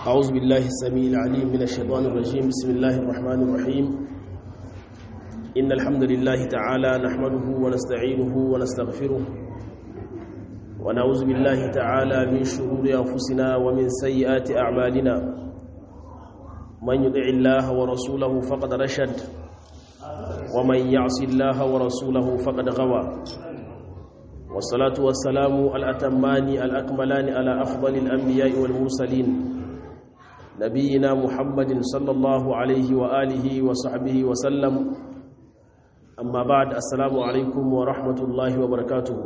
أعوذ بالله السميع العليم من الشيطان الرجيم بسم الله الرحمن الرحيم إن الحمد لله تعالى نحمده ونستعينه ونستغفره ونعوذ بالله تعالى من شرور أنفسنا ومن سيئات أعمالنا من يطع الله ورسوله فقد رشد ومن يعص الله ورسوله فقد غوى والصلاة والسلام الأتمان الأكملان على أفضل الأنبياء والمرسلين نبينا محمد صلى الله عليه وآله وصحبه وسلم أما بعد السلام عليكم ورحمة الله وبركاته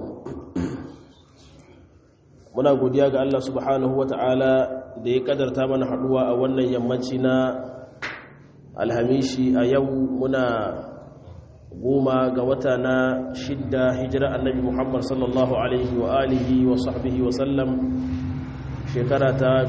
muna godiya ga Allah subhanahu ta'ala da ya kadarta mana haduwa a wannan yammaci na alhamishi a yau muna goma ga wata na shidda hijira annabi Muhammad sallallahu alaihi wa alihi wa sahbihi wa sallam shekara ta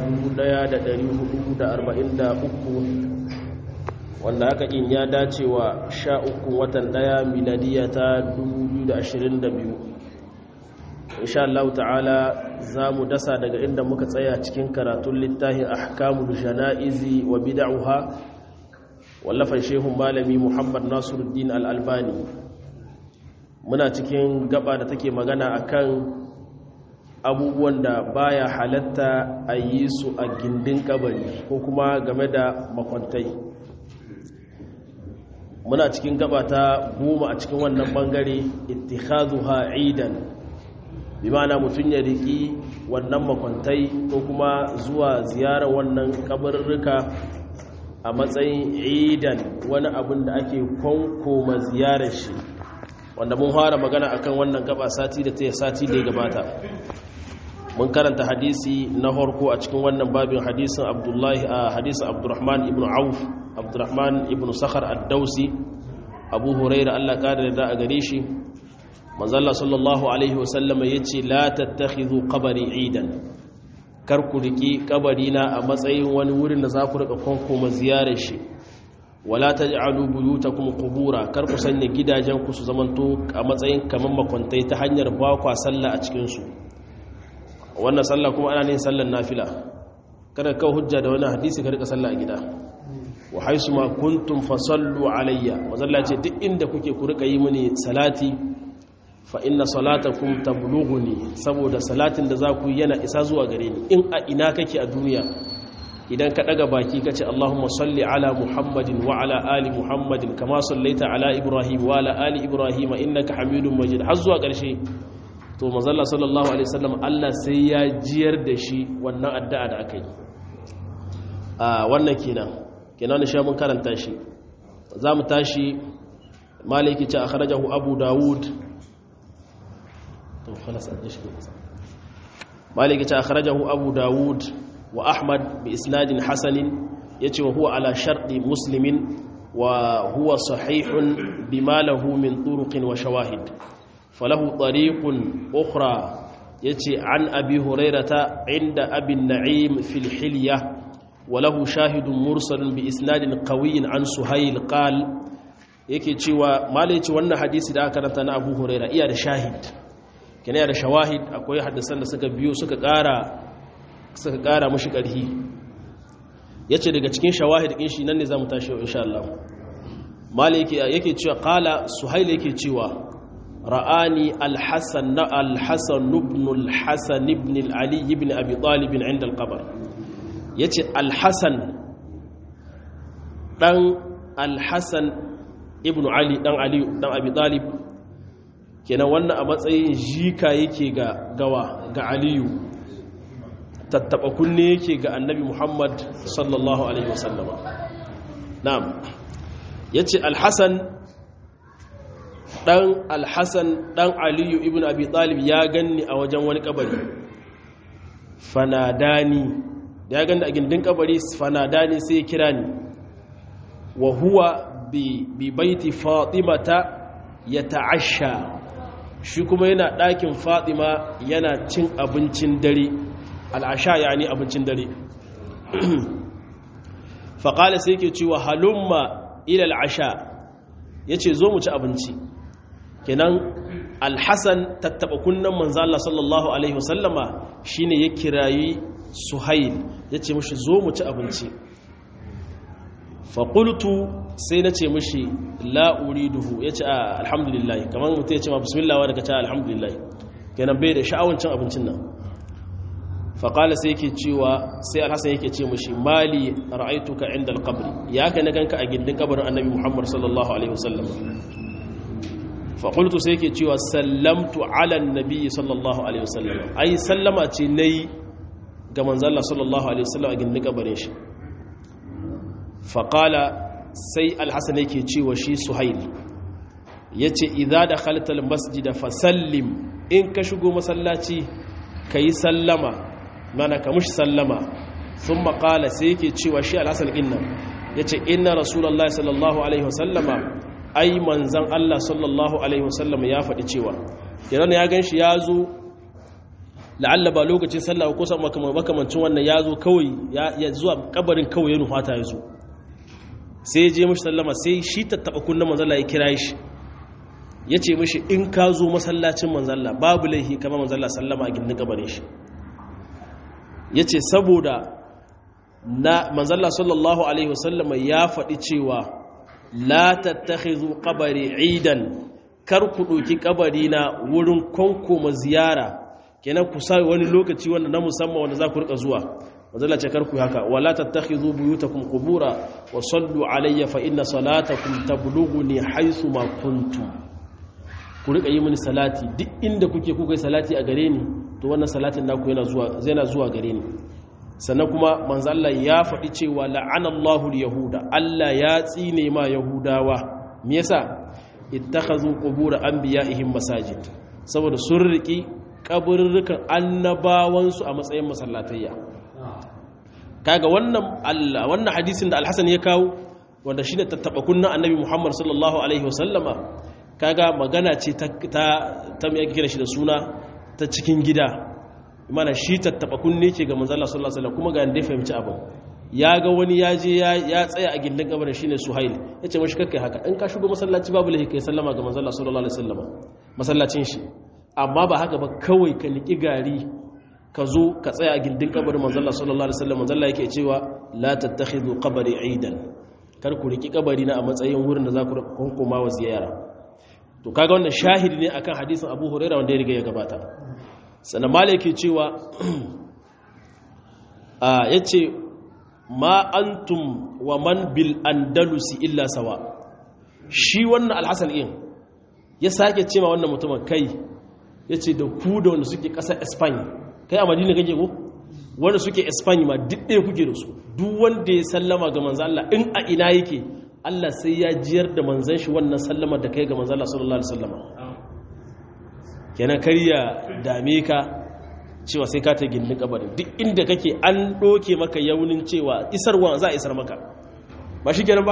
1443 wanda aka kin ya dace wa sha uku watan daya miladiya ta 2022 insha Allah ta'ala za mu dasa daga inda muka tsaya cikin karatun littafin ahkamul jana'izi wa bid'uha wallafan shehun malami Muhammad Nasiruddin Al-Albani muna cikin gaba da take magana akan abubuwan da baya halatta a yi su a gindin kabari ko kuma game da makwantai muna cikin gaba ta goma a cikin wannan bangare ittikhazuha idan bi ma'ana mutum ya riki wannan makwantai ko kuma zuwa ziyarar wannan kabarurruka a matsayin idan wani abin da ake kwankoma ziyarar shi wanda mun fara magana akan wannan gaba sati da ta sati da ya gabata mun karanta hadisi na harko a cikin wannan babin hadisin abdullahi a hadisin abdurrahman ibn auf abdurrahman ibn sakhar ad-dausi abu huraira Allah kada da a gare shi manzalla sallallahu alaihi wasallama yace la tattakhidhu qabri idan kar ku riki kabarina a matsayin wani wurin da za ku rika konkoma ziyarar shi wala taj'alu buyutakum qubura kar ku sanya gidajen ku su zamanto a matsayin kaman makwantai ta hanyar ba kwa sallah a cikin su wannan sallah kuma ana yin sallar nafila kada ka hujja da wannan hadisi ka rika sallah a gida wa haisu ma kuntum fasallu alayya wazalla ce duk inda kuke ku rika yi mini salati fa inna salatakum tablughuni saboda salatin da za ku yi yana isa zuwa gare ni in a ina kake a duniya idan ka daga baki kace Allahumma salli ala Muhammadin wa ala ali Muhammadin kama sallaita ala Ibrahim wa ala ali Ibrahim innaka Hamidum Majid har zuwa ƙarshe to manzalla sallallahu alaihi wasallam Allah sai ya jiyar da shi wannan addu'a da aka yi a wannan kenan kenan shi mun karanta shi za mu tashi maliki ce akhrajahu Abu Dawud to khalas an shi maliki ce akhrajahu Abu Dawud wa Ahmad bi isnadin hasanin yace wa huwa ala sharti muslimin wa huwa sahihun bima lahu min turuqin wa shawahid فله طريق أخرى يتي عن أبي هريرة عند أبي النعيم في الحلية وله شاهد مرسل بإسناد قوي عن سهيل قال yake cewa malai ce wannan hadisi da aka karanta na Abu Huraira iya da shahid kene da shawahid akwai hadisan da suka biyo suka ƙara suka ƙara mushi ƙarhi yace daga cikin shawahid din shi nan ne zamu tashi insha Allah malai yake yake cewa qala Suhail yake cewa رآني الحسن الحسن بن الحسن بن العلي بن أبي طالب عند القبر يتي الحسن دان الحسن ابن علي دان علي دان أبي طالب kenan wannan a matsayin jika yake ga gawa ga aliyu tattaba kunne yake ga annabi muhammad sallallahu alaihi wasallama na'am yace alhassan dan alhassan dan aliyu ibn abi talib ya ganni a wajen wani kabari fanadani da ya ganni a gindin kabari fanadani sai ya kira ni wa huwa bi, bi baiti fatimata ya ta'asha shi kuma yana ɗakin fatima yana cin abincin dare al'asha ya ne abincin dare faƙala sai ke cewa halumma ilal asha ya ce zo mu ci abinci kenan alhassan tattaba kunnan manzo Allah sallallahu alaihi wasallama shine ya kirayi suhail yace mishi zo mu ci abinci fa qultu sai nace mishi la uriduhu yace a alhamdulillah kamar mutum yace ma bismillah wa daga ce alhamdulillah kenan bai da sha'awan cin abincin nan fa qala sai yake cewa sai alhasan yake ce mishi mali ra'aituka inda alqabr ya ka na ganka a gindin kabarin annabi muhammad sallallahu alaihi wasallam faƙultu sai ke cewa sallamtu alan nabi sallallahu alaihi wasallam ai sallama ce na yi ga manzalla sallallahu alaihi wasallam a gindin kabarin shi faƙala sai alhassan yake cewa shi suhail ya ce idha da halittar masjida fasallim in ka shigo masallaci ka yi sallama mana ka mushi sallama sun maƙala sai yake cewa shi alhassan innan ya ce inna rasulallah sallallahu alaihi wasallama ai manzan Allah sallallahu Alaihi wasallam ya faɗi cewa idan ya gan shi ya zo la'alla ba lokacin sallah ko san makamancin wannan ya zo kawai ya zuwa kabarin kawai ya nufata ya zo sai ya je mashi sallama sai shi tattaɓa kunna manzala ya kira shi ya ce mashi in ka zo masallacin manzala babu laihi kama manzala sallama a gindin kabarin shi ya ce saboda na manzala sallallahu alaihi wasallama ya faɗi cewa la tattakhizu qabari idan kar ku doki kabari na wurin konkoma ziyara kenan ku sai wani lokaci wanda na musamman wanda za ku rika zuwa mazalla ce kar ku haka wala tattakhizu buyutakum qubura wa sallu alayya fa inna salatakum tablughuni haythu ma kuntum ku rika yi mini salati duk inda kuke kuka yi salati a gare ni to wannan salatin naku yana zuwa yana zuwa gare ni sannan kuma manzo Allah ya faɗi cewa la'anallahu al-yahuda Allah ya tsine ma yahudawa me yasa ittakhazu qubur anbiya'ihim masajid saboda sun riki kaburrukan annabawansu a matsayin masallatayya kaga wannan Allah wannan hadisin da Al-Hasan ya kawo wanda shine tattaba kunna annabi Muhammad sallallahu alaihi wasallama kaga magana ce ta ta ta me yake kira shi da suna ta cikin gida mana shi tattaba kunne ce ga manzala sallallahu alaihi wasallam kuma ga inda fahimci abin ya ga wani ya je ya tsaya a gindin kabarin shine suhail yace mashi kakkai haka in ka shigo masallaci babu lahi kai sallama ga manzala sallallahu alaihi wasallam masallacin shi amma ba haka ba kawai ka niki gari ka zo ka tsaya a gindin kabarin manzala sallallahu alaihi wasallam manzala yake cewa la tattakhidhu qabri aidan kar ku riki kabari na a matsayin wurin da za ku kunkuma wa ziyara to kaga wannan shahidi ne akan hadisin Abu Hurairah wanda ya riga ya gabata sannan mala yake cewa ya ce ma antum wa man bil andalusi illa sawa shi wannan alhassan in ya sake ce ma wannan mutumin kai ya ce da ku da wanda suke ƙasar espanya kai a madina kake ko wanda suke espanya ma duk ɗaya kuke da su duk wanda ya sallama ga manzan Allah in a ina yake Allah sai ya jiyar da manzan shi wannan sallama da kai ga manzan Allah sallallahu alaihi wasallama kenan karya dame ka cewa sai ka ta gindin kabarin duk inda kake an doke maka yaunin cewa isarwa za a isar maka ba shi kenan ba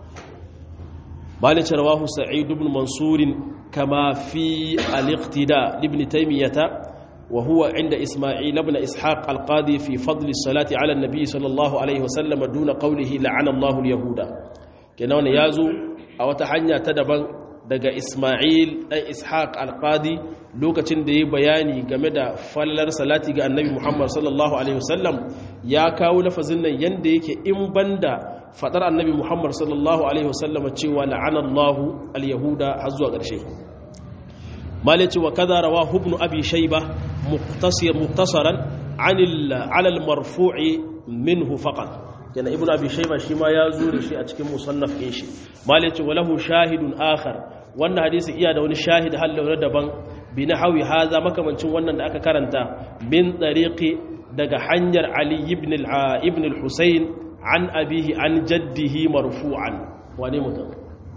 malice rawahu sa'id ibn mansur kama fi al-iqtida ibn taymiyah wa huwa inda isma'il ibn ishaq al-qadi fi fadl as-salati ala an-nabi sallallahu alaihi wasallam duna qawlihi la'ana Allahu al-yahuda kenan wannan yazo a wata hanya ta daban daga Ismail ɗan Ishaq al-Qadi lokacin da ya bayani game da fallar salati ga annabi Muhammad sallallahu Alaihi wasallam ya kawo lafazin nan yadda yake in banda fadar annabi Muhammad sallallahu Alaihi wasallam cewa la'anallahu al-yahuda har zuwa ƙarshe malai cewa kaza rawa hubnu abi shaiba muktasaran alal marfu'i minhu faqat yana ibnu abi shayba shi ma ya zo da shi a cikin musannaf din shi malai ce walahu shahidun akhar wannan hadisi iya da wani shahid hallo daban bi nahwi haza makamancin wannan da aka karanta min tariqi daga hanyar ali ibn al ibn al-husayn an abihi an jaddihi marfu'an wane mutum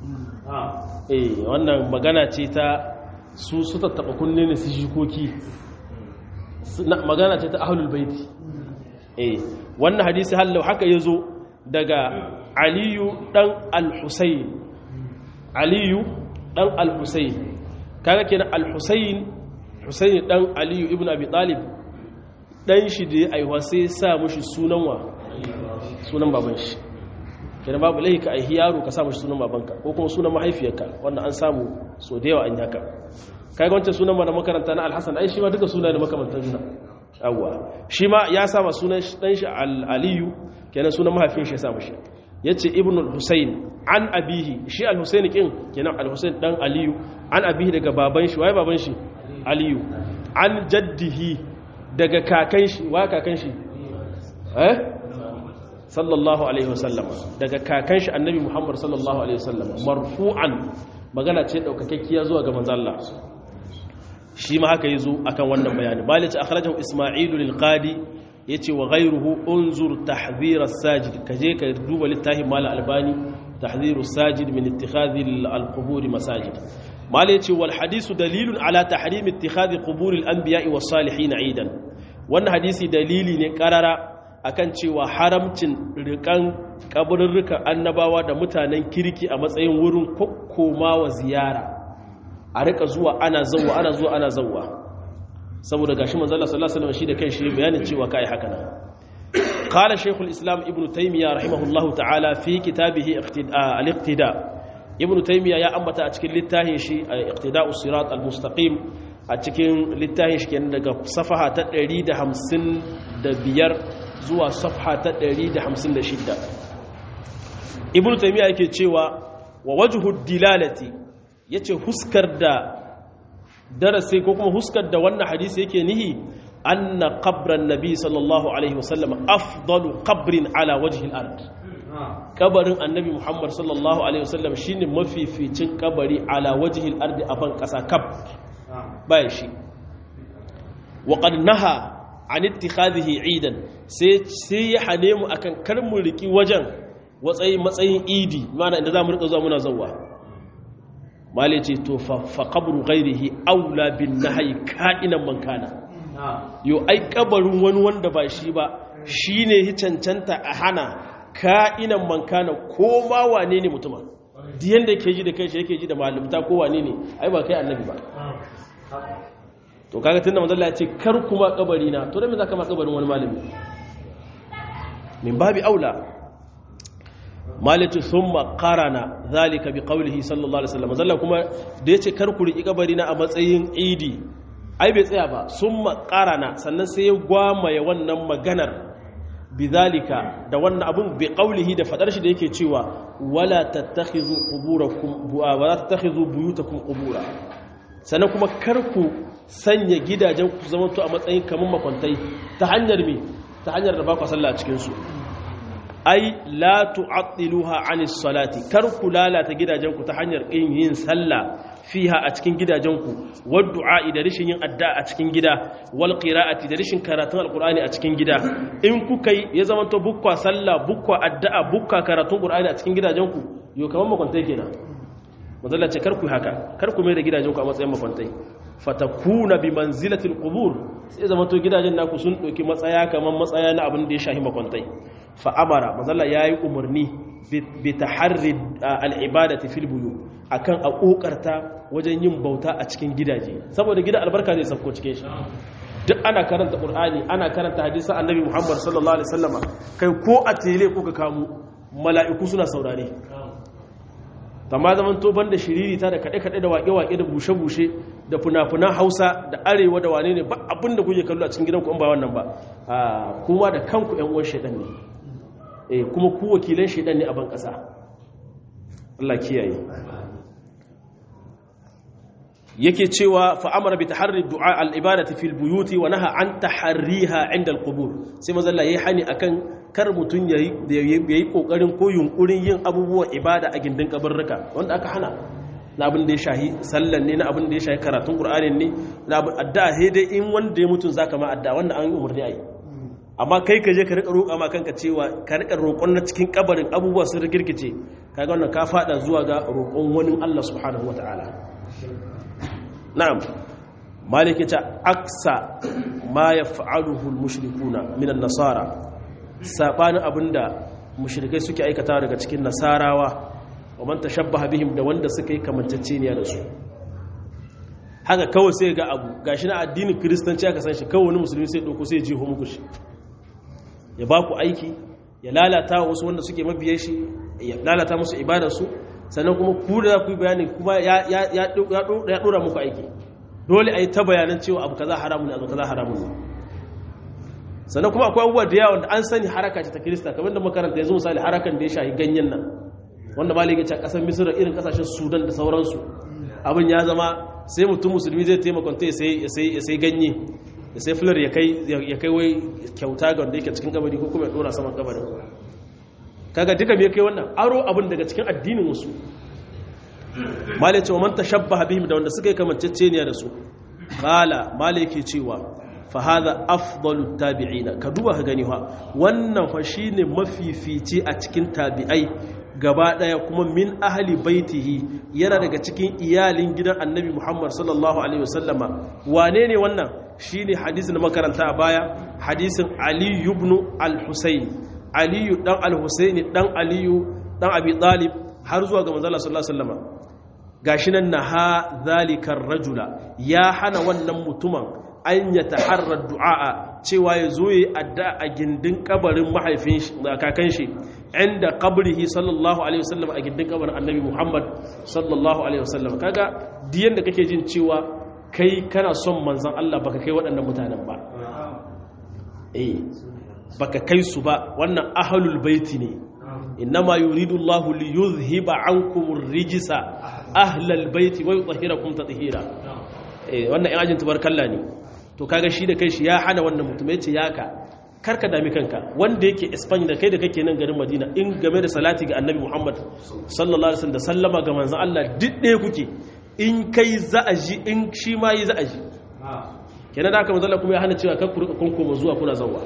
eh wannan magana ce ta su su tattaba kunne ne su shikoki magana ce ta ahlul baiti eh wannan hadisi hallau haka ya zo daga aliyu ɗan al-husayn aliyu ɗan al-husayn kaga kenan al-husayn husayn ɗan aliyu ibn abi talib ɗan shi da ya aiwa sai sa mushi sunan wa sunan baban shi kenan babu laihi ka aihi yaro ka sa mushi sunan babanka ko kuma sunan mahaifiyarka wannan an samu so da yawa an yaka kaga wancan sunan ma da makaranta na al-hasan ai shi ma duka suna da makamantan juna yawwa shi ma ya sama sunan dan shi aliyu kenan sunan mahaifin shi ya sa mashi yace ibn al-husayn an abihi shi al-husayn kin kenan al-husayn dan aliyu an abihi daga baban shi waye baban shi aliyu an jaddihi daga kakan shi wa kakan shi eh sallallahu alaihi wasallam daga kakan shi annabi muhammad sallallahu alaihi wasallam marfu'an magana ce daukakekkiya zuwa ga manzo Allah shi ma haka yazo akan wannan bayani malik akhrajahu isma'ilu lil qadi yace wa ghayruhu unzur tahdhir as-sajid kaje ka duba littafin mal albani tahdhir as-sajid min ittikhadhi al-qubur masajid malik yace wal hadithu dalilun ala tahrim ittikhadhi qubur al-anbiya'i was-salihin 'idan wannan hadisi dalili ne karara akan cewa haramcin rikan kaburrukan annabawa da mutanen kirki a matsayin wurin kokkomawa ziyara a rika zuwa ana zawwa ana zuwa ana zawwa saboda gashi manzo Allah sallallahu alaihi wasallam shi da kanshi bayanin cewa kai haka nan qala shaykhul islam ibnu taymiya rahimahullahu ta'ala fi kitabihi al-iqtida ibnu taymiya ya ambata a cikin littafin shi iqtida'us sirat al-mustaqim a cikin littafin shi kenan daga safaha ta 155 zuwa safha ta 156 ibnu taymiya yake cewa wa wajhu dilalati yace huskar da darasi ko kuma huskar da wannan hadisi yake nihi anna qabran nabi sallallahu alaihi wasallam afdalu qabrin ala wajhi al-ard kabarin annabi muhammad sallallahu alaihi wasallam shine mafificin kabari ala wajhi al-ard a ban kasa kab baya shi wa qad naha an ittikhadhihi eidan sai sai ya hane mu akan kar mu riki wajen watsayi matsayin idi mana inda zamu rika zuwa muna zawwa mali ce to fa qabru ghairihi aula bin nahyi ka'inan man kana yo ai kabarin wani wanda ba shi ba shine hi cancanta a hana ka'inan man kana ko ma wane ne mutumin diyan da yake ji da kai shi yake ji da malimta ko wane ne ai ba kai annabi ba to kaga tunda manzo Allah ya ce kar kuma kabari na to dan me zaka ma kabarin wani malami min babi aula malitu thumma qarana zalika bi qawlihi sallallahu alaihi wasallam manzo kuma da yace kar ku riki kabari na a matsayin idi ai bai tsaya ba thumma qarana sannan sai ya gwamaye wannan maganar bidhalika da wannan abun bi qawlihi da fadar shi da yake cewa wala tattakhizu quburakum wala tattakhizu buyutakum qubura sannan kuma kar ku sanya gidajen ku zama to a matsayin kamar makwantai ta hanyar me ta hanyar da ba ku sallah a cikin su ai la tu'attiluha 'anis salati kar ku lalata gidajen ku ta hanyar kin yin sallah fiha a cikin gidajen ku wad du'a da rishin yin addu'a a cikin gida wal qira'ati da rishin karatun alqur'ani a cikin gida in kuka yi ya zama to bukwa sallah bukwa addu'a bukwa karatun qur'ani a cikin gidajen ku yo kamar makwantai kenan mazalla ce karku haka karku mai da gidajen ku a matsayin makwantai fatakuna bi manzilatil qubur sai zama to gidajen naku sun doki matsaya kaman matsaya na abin da ya shahi makwantai fa amara mazalla yayi umarni bi taharri al ibadati fil buyu akan a kokarta wajen yin bauta a cikin gidaje saboda gida albarka zai safko cikin shi duk ana karanta qur'ani ana karanta hadisan annabi muhammad sallallahu alaihi wasallama kai ko a tele ko ka kamu mala'iku suna saurare amma zaman to banda shiriri ta da kaɗe-kaɗe da waƙe-waƙe da bushe-bushe da funa-funan hausa da arewa da wane ne ba abin da kuke kallo a cikin gidanku in ba wannan ba kuma da kanku ‘yan uwan shaidan ne eh kuma ku wakilan shaidan ne a ban ƙasa Allah kiyaye yake cewa fa'amara bi taharri du'a al-ibadati fil buyuti wa naha an taharriha inda al-qubur sai mazalla yayi hani akan kar mutun yayi yayi kokarin ko yunkurin yin abubuwan ibada a gindin kabarruka wanda aka hana na abin da ya shahi sallan ne na abin da ya shahi karatun qur'anin ne na abin addu'a sai dai in wanda ya mutun zaka ma addu'a wanda an yi umarni ayi amma kai ka je ka rika roƙa ma kanka cewa ka rika roƙon na cikin kabarin abubuwa sun rikirkice kaga wannan ka fada zuwa ga roƙon wani Allah subhanahu wataala na'am maliki ta aksa ma yaf'aluhu al-mushrikuna min an-nasara sabanin abinda mushrikai suke aikata daga cikin nasarawa wa man tashabbaha bihim da wanda suka yi kamanceceniya da su haka kawai sai ga abu gashi na addinin kristanci aka san shi kawai wani musulmi sai dauko sai jiho muku shi ya ba ku aiki ya lalata wasu wanda suke mabiye shi ya lalata musu ibadar su sannan kuma ku da ku yi bayani kuma ya dora muku aiki dole a yi ta bayanan cewa abu kaza haramun ne abu kaza haramun ne sannan kuma akwai abubuwa da yawa da an sani haraka ce ta kirista kamar da makaranta yanzu misali harakan da ya shahi ganyen nan wanda ma liga a kasar misira irin kasashen sudan da sauransu abin ya zama sai mutum musulmi zai taimaka ta ya sai ganye ya sai fular ya kai wai kyauta ga wanda yake cikin kabari ko kuma ya dora saman kabarin kaga duka me kai wannan aro abin daga cikin addinin wasu malai cewa man tashabbaha bihim da wanda suka yi kamanceceniya da su qala malai yake cewa fa hadha afdalu tabi'ina ka duba ka gani fa wannan fa shine mafifici a cikin tabi'ai gaba daya kuma min ahli baitihi yana daga cikin iyalin gidan annabi Muhammad sallallahu alaihi wasallama wane ne wannan shine hadisin da makaranta a baya hadisin Ali ibn al-Husayn Ali dan al-Husayn dan Ali dan Abi Talib har zuwa ga manzo Allah sallallahu alaihi wasallama gashi nan naha zalikar rajula ya hana wannan mutumin an ya taharrar du'a cewa ya zo yi adda a gindin kabarin mahaifin kakan shi inda kabrihi sallallahu alaihi wasallam a gindin kabarin annabi muhammad sallallahu alaihi wasallam kaga diyan da kake jin cewa kai kana son manzan Allah baka kai waɗannan mutanen ba eh baka kai su ba wannan ahlul baiti ne innama yuridu Allah li yuzhiba ankum ar-rijsa ahlal baiti wa yutahhirakum tatheera eh wannan in ajin tubarkalla ne to kaga shi da kai shi ya hana wannan mutum yace yaka karka dami kanka wanda yake Spain da kai da kake nan garin Madina in game da salati ga Annabi Muhammad sallallahu alaihi wasallam da sallama ga manzon Allah duk ɗaya kuke in kai za'aji in shi ma yi za'aji kenan da aka manzon Allah kuma ya hana cewa kar ku rika kunkuma zuwa kuna zawwa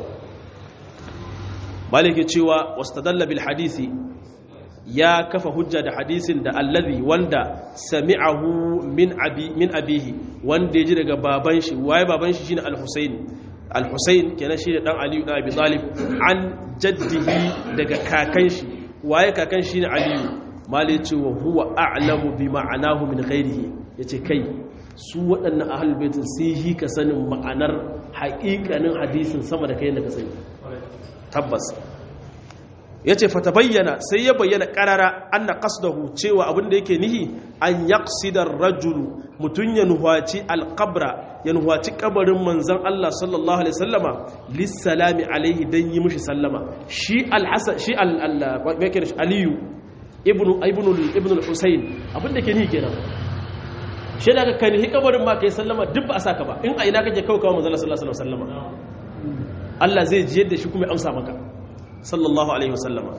malike cewa wastadalla bil hadisi ya kafa hujja da hadisin da allazi wanda sami'ahu min abi min abihi wanda ya ji daga baban shi waye baban shi shine al-Husayn al-Husayn kenan shi da dan Ali ibn Abi Talib an jaddihi daga kakan shi waye kakan shi ne Ali malai ce wa huwa a'lamu bi ma'anahu min ghairihi yace kai su waɗannan ahlul baitin sai yi ka sanin ma'anar haƙiƙanin hadisin sama da kai da ka sani tabbas ya ce fata bayyana sai ya bayyana ƙarara an na ƙasdahu cewa abinda yake nihi an yaƙsidar rajulu mutum ya nuhaci alƙabra ya nuhaci ƙabarin manzan Allah sallallahu Alaihi sallama lissalami alaihi don yi mushi sallama shi al'asa shi aliyu ibn al-husayn abinda ke nihi kenan shi daga kan hi ƙabarin ma ka yi sallama duk ba a saka ba in a ina kake kawo kawo manzan Allah sallallahu Alaihi sallama Allah zai jiyar da shi kuma ya amsa maka sallallahu alaihi wasallama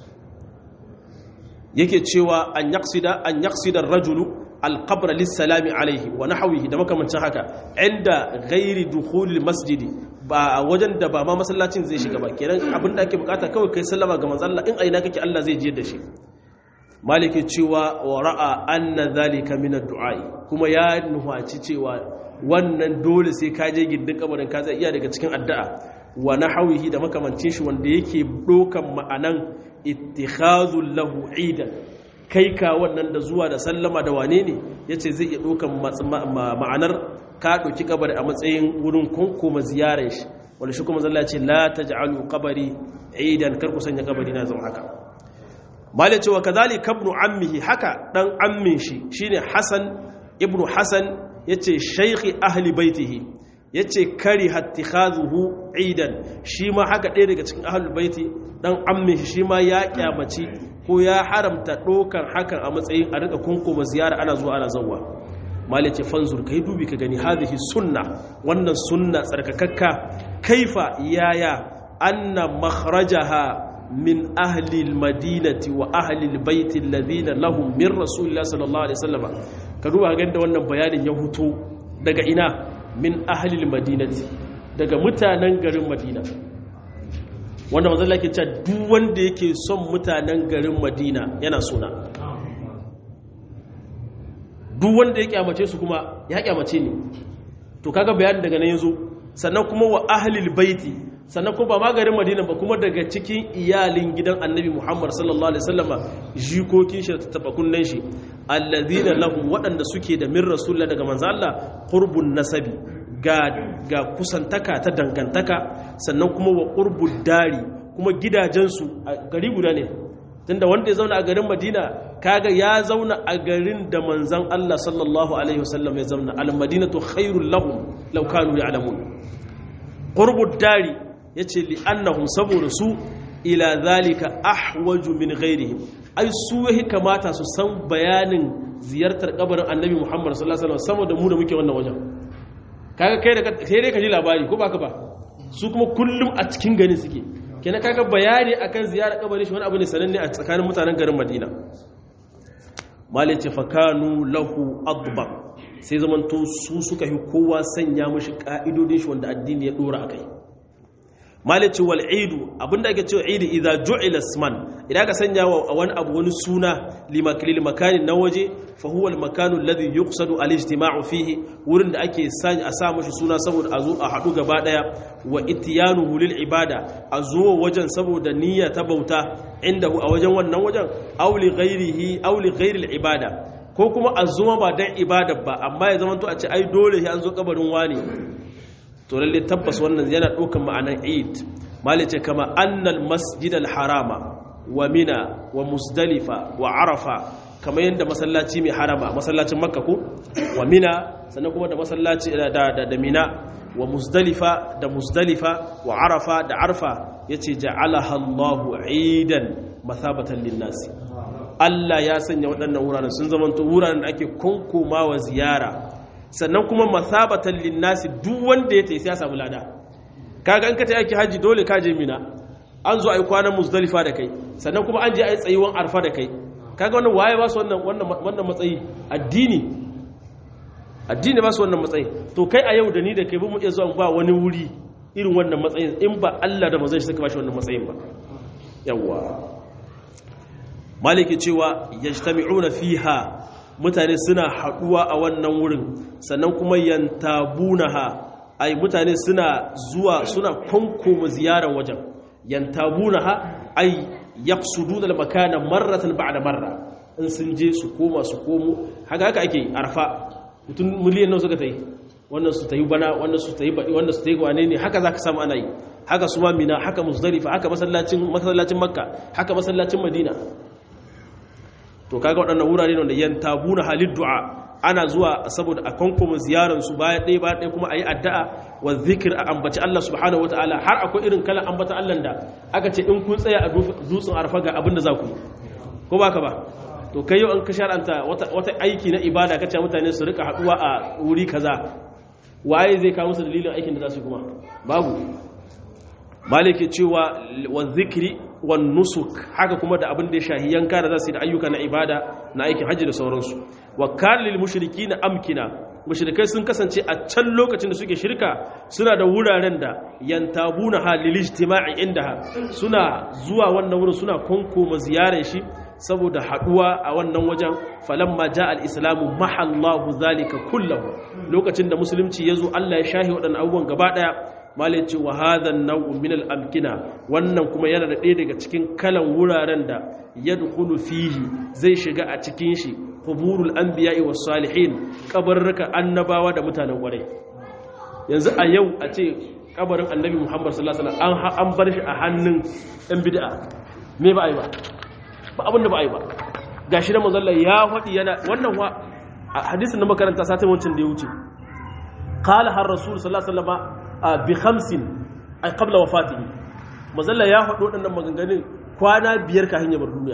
yake cewa an yaqsida an yaqsida ar-rajulu al-qabr lis-salami alaihi wa nahwihi da makamancin haka inda ghairi dukhul masjidi ba wajen da ba ma masallacin zai shiga ba kenan abin da ake bukata kawai kai sallama ga manzo Allah in aina kake Allah zai jiyar da shi maliki cewa wa ra'a anna dhalika min ad-du'a kuma ya nuhaci cewa wannan dole sai ka je gindin kabarin ka zai iya daga cikin addu'a wa nahawihi da makamancin shi wanda yake dokan ma'anan ittikhazul lahu idan kai ka wannan da zuwa da sallama da wane ne yace zai iya dokan ma'anar ka doki kabari a matsayin wurin kunkuma ziyarar shi wanda shi kuma zalla ce la taj'alu qabari idan kar ku sanya kabari na zama haka mala cewa kadhalika ibn ammihi haka dan ammin shi shine hasan ibnu hasan yace shaykhi ahli baitihi ya ce kari hattikhazuhu idan shi ma haka ɗaya daga cikin ahlul baiti dan amme shi ma ya kyamaci ko ya haramta ɗokan hakan a matsayin a rika kunkuma ziyara ana zuwa ana zawwa mali ce fanzur kai dubi ka gani hadhihi sunna wannan sunna tsarkakakka kaifa yaya anna makhrajaha min ahli almadinati wa ahli albayti alladhina lahum min rasulillahi sallallahu alaihi wasallam ka duba ga da wannan bayanin ya huto daga ina min ahalil madinati daga mutanen garin madina wanda mazalla ke cewa duk wanda yake son mutanen garin madina yana suna duk wanda ya kyamace su kuma ya kyamace ne to kaga bayanin daga nan yazo sannan kuma wa ahlil baiti sannan kuma ba ma garin madina ba kuma daga cikin iyalin gidan annabi muhammad sallallahu alaihi wasallama jikokin shi da tattaba kunnen shi allazina lahum waɗanda suke da min rasulullah daga manzo Allah qurbun nasabi ga ga kusantaka ta dangantaka sannan kuma wa qurbud dari kuma gidajensu a gari guda ne tunda wanda ya zauna a garin Madina kaga ya zauna a garin da manzon Allah sallallahu alaihi wasallam ya zauna al madinatu khairul lahum law kanu ya'lamun qurbud dari yace li annahum saboda su ila zalika ahwaju min ghairihim ai su yahi kamata su san bayanin ziyartar kabarin annabi Muhammad sallallahu alaihi wasallam sama da mu da muke wannan wajen kaga kai da kai dai ka ji labari ko baka ba su kuma kullum a cikin garin suke kenan kaga bayani akan ziyarar kabarin shi wani abu ne sananne a tsakanin mutanen garin Madina malice fakanu lahu adba sai zamanto su suka yi kowa sanya mashi ka'idodin shi wanda addini ya dora akai malice wal idu abinda ake cewa idi idza ju'ila isman idan ka sanya wa wani abu wani suna limaklil makani na waje fa huwa al makanu alladhi yuqsadu al ijtima'u fihi wurin da ake sanya a sa mashi suna saboda a zo a hadu gaba daya wa ityanuhu lil ibada a zo wajen saboda niyya ta bauta indahu a wajen wannan wajen aw li ghairihi aw li ghairi al ibada ko kuma a zo ba dan ibada ba amma ya zama to a ce ai dole sai an zo kabarin wani to lalle tabbas wannan yana ɗaukan ma'anar eid malice kama annal masjid harama wa mina wa musdalifa wa arafa kamar yadda masallaci mai harama masallacin makka ko wa mina sannan kuma da masallaci da da mina wa musdalifa da musdalifa wa arafa da arfa yace ja'alaha Allahu eidan mathabatan linnasi Allah ya sanya waɗannan wuraren sun zamanto wuraren da ake konkomawa ziyara sannan kuma masabatan linnasi duk wanda ya taisi ya samu lada kaga an ka ta yaki haji dole ka je mina an zo ai kwanan muzdalifa da kai sannan kuma an je ai tsayuwan arfa da kai kaga wannan waye ba su wannan wannan matsayi addini addini ba su wannan matsayi to kai a yau da ni da kai ba mu iya zuwa ba wani wuri irin wannan matsayin in ba Allah da manzon shi suka ba shi wannan matsayin ba yawa maliki cewa yajtami'una fiha mutane suna haɗuwa a wannan wurin sannan kuma yantabunaha ai mutane suna zuwa suna kwankoma ziyarar wajen yantabunaha ai yaqsuduna al-makana marratan ba'da marra in sun je su koma su komo haka haka ake arfa mutum miliyan nawa suka tayi wannan su tayi bana wannan su tayi badi wannan su tayi wane ne haka zaka samu ana yi haka su ma mina haka muzdalifa haka masallacin masallacin makka haka masallacin madina to kaga waɗannan wurare ne wanda yan tabuna halid du'a ana zuwa saboda a kankoma ziyarar su baya ɗaya baya ɗaya kuma a yi addu'a wa zikir a ambaci Allah subhanahu wataala har akwai irin kalan ambata Allah da aka ce in kun tsaya a dutsen arfa ga abin da za ku yi ko ba ka ba to kai yau an ka shar'anta wata aiki na ibada kace mutane su rika haɗuwa a wuri kaza waye zai kawo musu dalilin aikin da za su yi kuma babu malike cewa wa zikri wan nusuk haka kuma da abin da ya shahi yanka da zasu yi da ayyuka na ibada na aikin hajji da sauransu wa kana lil mushrikina amkina mushrikai sun kasance a can lokacin da suke shirka suna da wuraren da yantabuna halil ijtima'i indaha suna zuwa wannan wurin suna konkoma ziyarar shi saboda haduwa a wannan wajen falamma ja al-islamu mahallahu zalika kullahu lokacin da musulunci yazo Allah ya shahi waɗannan abubuwan gaba daya malai ce wa hadhan naw'un min al-amkina wannan kuma yana da ɗaya daga cikin kalan wuraren da yadkhulu fihi zai shiga a cikin shi quburul anbiya'i was salihin kabarruka annabawa da mutanen kwarai yanzu a yau a ce kabarin annabi Muhammad sallallahu alaihi wasallam an bar shi a hannun ɗan bid'a me ba ai ba ba abin da ba ai ba gashi da manzon ya faɗi yana wannan wa hadisin da makaranta satin wancan da ya wuce qala har rasul sallallahu alaihi wasallam bi khamsin ay qabla wafatihi mazalla ya faɗo waɗannan maganganun kwana biyar kafin ya bar duniya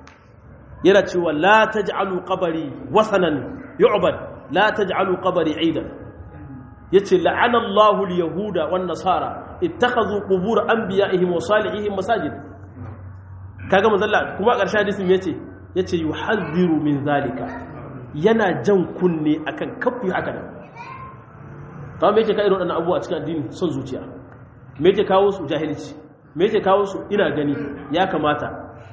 yana cewa la taj'alu qabri wasanan yu'bad la taj'alu qabri aidan yace la'ana Allahu al-yahuda wan nasara ittakhadhu qubur anbiya'ihim wa salihihim masajid kaga mazalla kuma a ƙarshen hadisin yace yace yuhadhiru min zalika yana jan kunne akan kafu haka nan kawai me yake ka irin waɗannan abubuwa cikin addini son zuciya me yake kawo su jahilci me yake kawo su ina gani ya kamata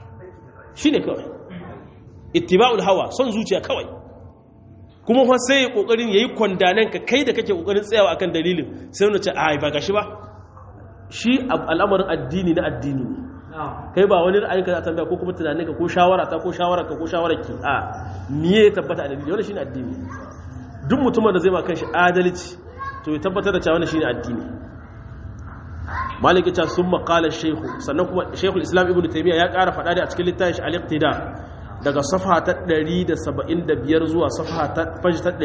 shi ne kawai ittiba'ul hawa son zuciya kawai kuma fa sai kokarin yayi kwandanen ka kai da kake kokarin tsayawa akan dalilin sai wani ce ai ba gashi ba shi al'amarin addini na addini ne kai ba wani ra'ayi ka tambaya ko kuma tunanin ka ko shawara ta ko shawara ka ko shawara ki a miye tabbata a dalili wannan shine addini duk mutumin da zai ma kanshi adalci to ya tabbatar da cewa wannan shine addini maliki ta sun maƙala shehu sannan kuma shehul islam ibn taimiyya ya ƙara faɗa da a cikin littafin shi al-iqtida daga safa ta 175 zuwa safa ta fashi ta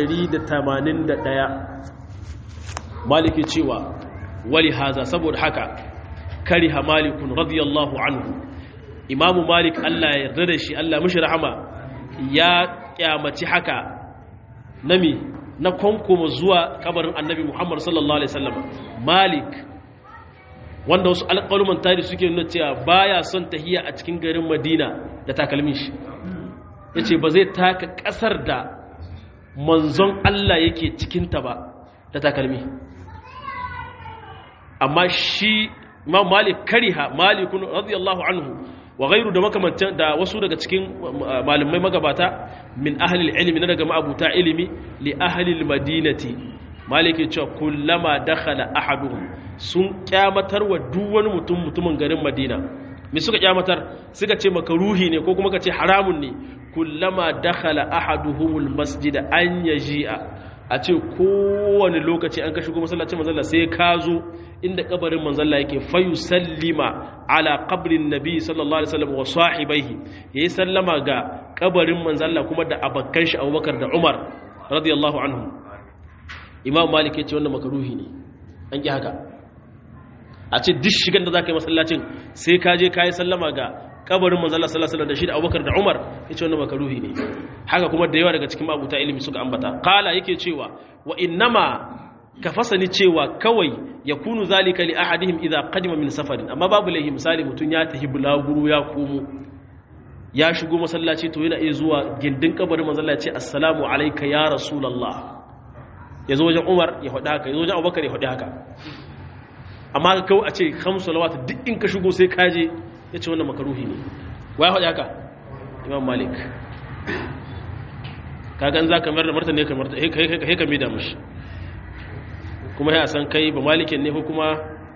181 maliki cewa wali haza saboda haka kariha malikun radiyallahu anhu imamu malik Allah ya yarda da shi Allah mishi rahama ya kyamaci haka nami na kwankoma zuwa kabarin annabi Muhammad sallallahu alaihi wasallam malik wanda wasu alƙaluman tari suke nuna cewa baya son tahiya a cikin garin madina da takalmin shi yace ba zai taka ƙasar da manzon Allah yake cikinta ba da takalmi amma shi imam malik kariha malikun radiyallahu anhu wa ghairu da makamantan da wasu daga cikin malamai magabata min ahli ilmi na daga ma'abuta ilimi li ahli madinati maliki cewa kullama dakhala ahaduhum sun kyamatar wa duk wani mutum mutumin garin madina me suka kyamatar suka ce makaruhi ne ko kuma ka ce haramun ne kullama dakhala ahaduhumul masjid an yaji'a a ce kowane lokaci an ka shigo masallacin manzalla sai ka zo inda kabarin manzalla yake fayu sallima ala qabrin nabi sallallahu alaihi wasallam wa sahibaihi yayi sallama ga kabarin manzalla kuma da abakkan shi Abubakar da Umar radiyallahu anhu Imam Malik ya ce wannan makaruhi ne an ki haka a ce duk shigan da zaka yi masallacin sai ka je kai sallama ga kabarin manzalla sallallahu alaihi wasallam da shi da Abubakar da Umar yace wannan makaruhi ne haka kuma da yawa daga cikin mabuta ilimi suka ambata qala yake cewa wa innama ka fasani cewa kawai yakunu zalika li ahadihim idza qadima min safarin amma babu lahi misali mutun ya tahi bulaguru ya komo ya shigo masallaci to yana iya zuwa gindin kabarin manzalla ya ce assalamu alayka ya rasulullah yazo wajen Umar ya faɗi haka yazo wajen Abubakar ya faɗi haka amma kawai a ce khamsu salawat duk in ka shigo sai ka je ya ce wannan makaruhi ne waya faɗi haka imam malik kagan za ka mayar da martani ka martani he ka mida mashi kuma ya san kai ba malikin ne ko kuma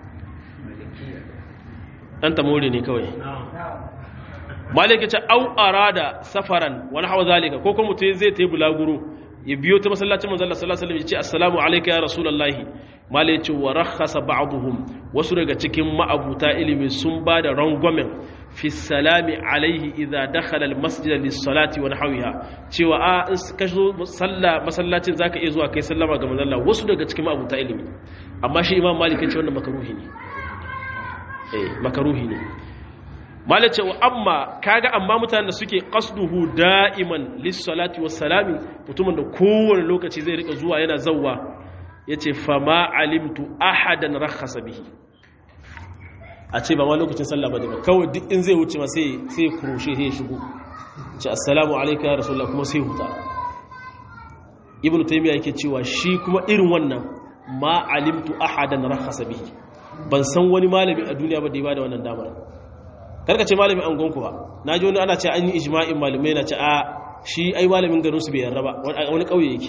ɗan tamori ne kawai malik ya ce au arada safaran wani hawa zalika ko kuma mutum zai ta yi bulaguro ya biyo ta masallacin manzala sallallahu alaihi ya ce assalamu alaika ya rasulullahi malik ya ce wa rakhasa ba'dhum wasu daga cikin ma'abuta ilimi sun ba da rangwamen fi salami alaihi idza dakhala almasjid lis-salati wa nahwiha cewa a in ka zo salla masallacin zaka iya zuwa kai sallama ga manzon Allah wasu daga cikin abuta ilimi amma shi imam malik ya ce wannan makaruhi ne eh makaruhi ne malik ce wa amma kaga amma mutanen da suke qasduhu da'iman lis-salati was-salami mutumin da kowane lokaci zai rika zuwa yana zawwa yace fama alimtu ahadan rakhasa bihi a ce ba ma lokacin sallah ba ba kawai duk in zai wuce ma sai sai kurushe sai shigo ce assalamu alayka ya rasulullah kuma sai huta ibnu taymiya yake cewa shi kuma irin wannan ma alimtu ahadan rakhasa bihi ban san wani malami a duniya ba da ya bada wannan damar karka ce malami an gonku ba naji wani ana ce an yi ijma'in malamai na ce a shi ai malamin garin su bai yarda ba wani kauye yake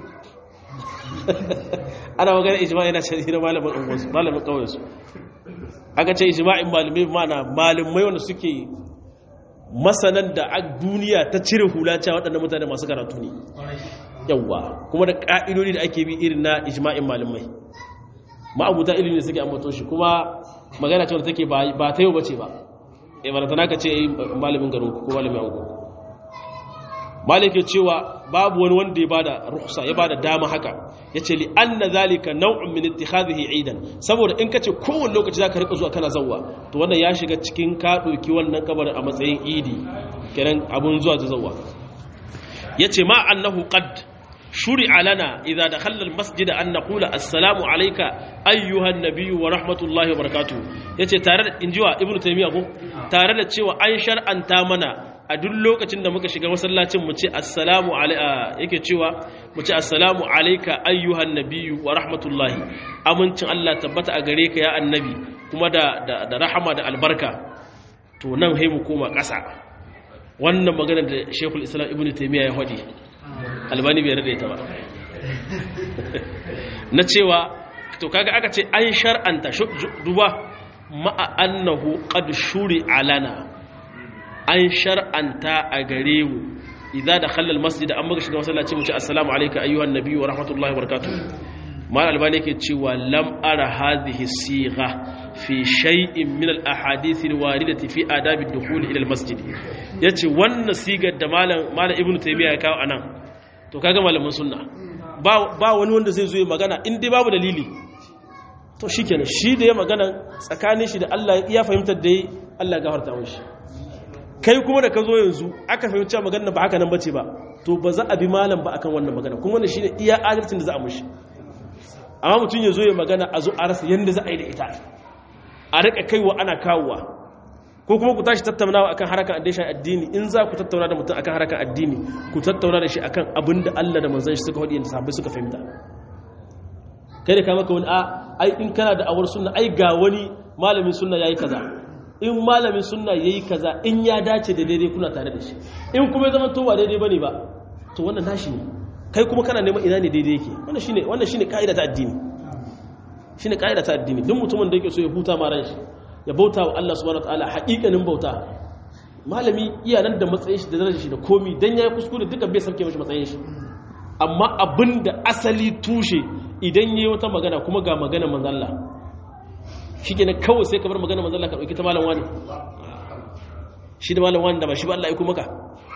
ana magana ijma'i na ce hira malamin angonsu malamin kauyen su aka ce ijma'in malamai mana malamai wanda suke masanan da a duniya ta cire hula cewa waɗannan mutane masu karatu ne yawwa kuma da ƙa'idodi da ake bi irin na ijma'in malamai ma'abuta ilimi suke ambato shi kuma magana cewa take ba ta yau bace ba eh barantana ka ce malamin garin ko malamin ango malike cewa babu wani wanda ya bada rukhsa ya bada dama haka yace li anna zalika naw'un min ittikhadhihi eidan saboda in kace kowanne lokaci zaka rika zuwa kana zawwa to wannan ya shiga cikin ka doki wannan kabarin a matsayin idi kenan abun zuwa zawwa yace ma annahu qad shuri'a lana idza dakhalna almasjid an naqula assalamu alayka ayyuha an-nabiy wa rahmatullahi wa barakatuh yace tare da injiwa ibnu taymiya ko tare da cewa an shar'anta mana a duk lokacin da muka shiga masallacin mu ce assalamu alayka yake cewa mu ce assalamu alayka ayyuhan nabiyyu wa rahmatullahi amincin Allah tabbata a gare ka ya annabi kuma da da rahama da albarka to nan sai mu koma ƙasa wannan magana da Sheikhul Islam Ibn Taymiyyah ya faɗi Albani bai rade ta ba na cewa to kaga aka ce an shar'anta duba ma'a annahu qad shuri alana an shar'anta a gare mu idza dakhala almasjid an muka shiga masallaci mu ce assalamu alayka ayyuhan nabiyyu wa rahmatullahi wa barakatuh mal albani yake cewa lam ara hadhihi sigha fi shay'in min al ahadith al waridati fi adab ad dukhul ila al masjid yace wannan sigar da malam malam ibnu taymiya ya kawo anan to kaga malamin sunna ba ba wani wanda zai zo ya magana in dai babu dalili to to shikenan shi da ya magana tsakanin shi da Allah ya fahimtar da yi Allah gafarta mishi kai kuma da ka zo yanzu aka fahimci magana ba haka nan bace ba to ba za a bi malam ba akan wannan magana kuma wannan shine iya adalcin da za a mishi amma mutum ya zo ya magana a zo a rasa yanda za a yi da ita a rika kaiwa ana kawowa ko kuma ku tashi tattaunawa akan harakan addini addini in za ku tattauna da mutum akan harakan addini ku tattauna da shi akan abin da Allah da manzon shi suka faɗi da sahabbai suka fahimta kai da ka maka wani a ai in kana da awar sunna ai ga wani malamin sunna yayi kaza in malamin sunna yayi kaza in ya dace da daidai kuna tare da shi in kuma ya zama to ba daidai bane ba to wannan nashi ne kai kuma kana neman ina ne daidai yake wannan shine wannan shine kaida ta addini shine kaida ta addini duk mutumin da yake so ya huta ma ran shi ya bauta wa Allah subhanahu wataala haƙiƙanin bauta malami iya nan da matsayin shi da darajar shi da komi dan yayi kuskure duka bai sauke mishi matsayin shi amma abinda asali tushe idan yayi wata magana kuma ga magana manzon Allah shikenan kawai sai ka bar magana manzon Allah ka dauki ta malam wani shi da malam wani da ba shi ba Allah ya kuma ka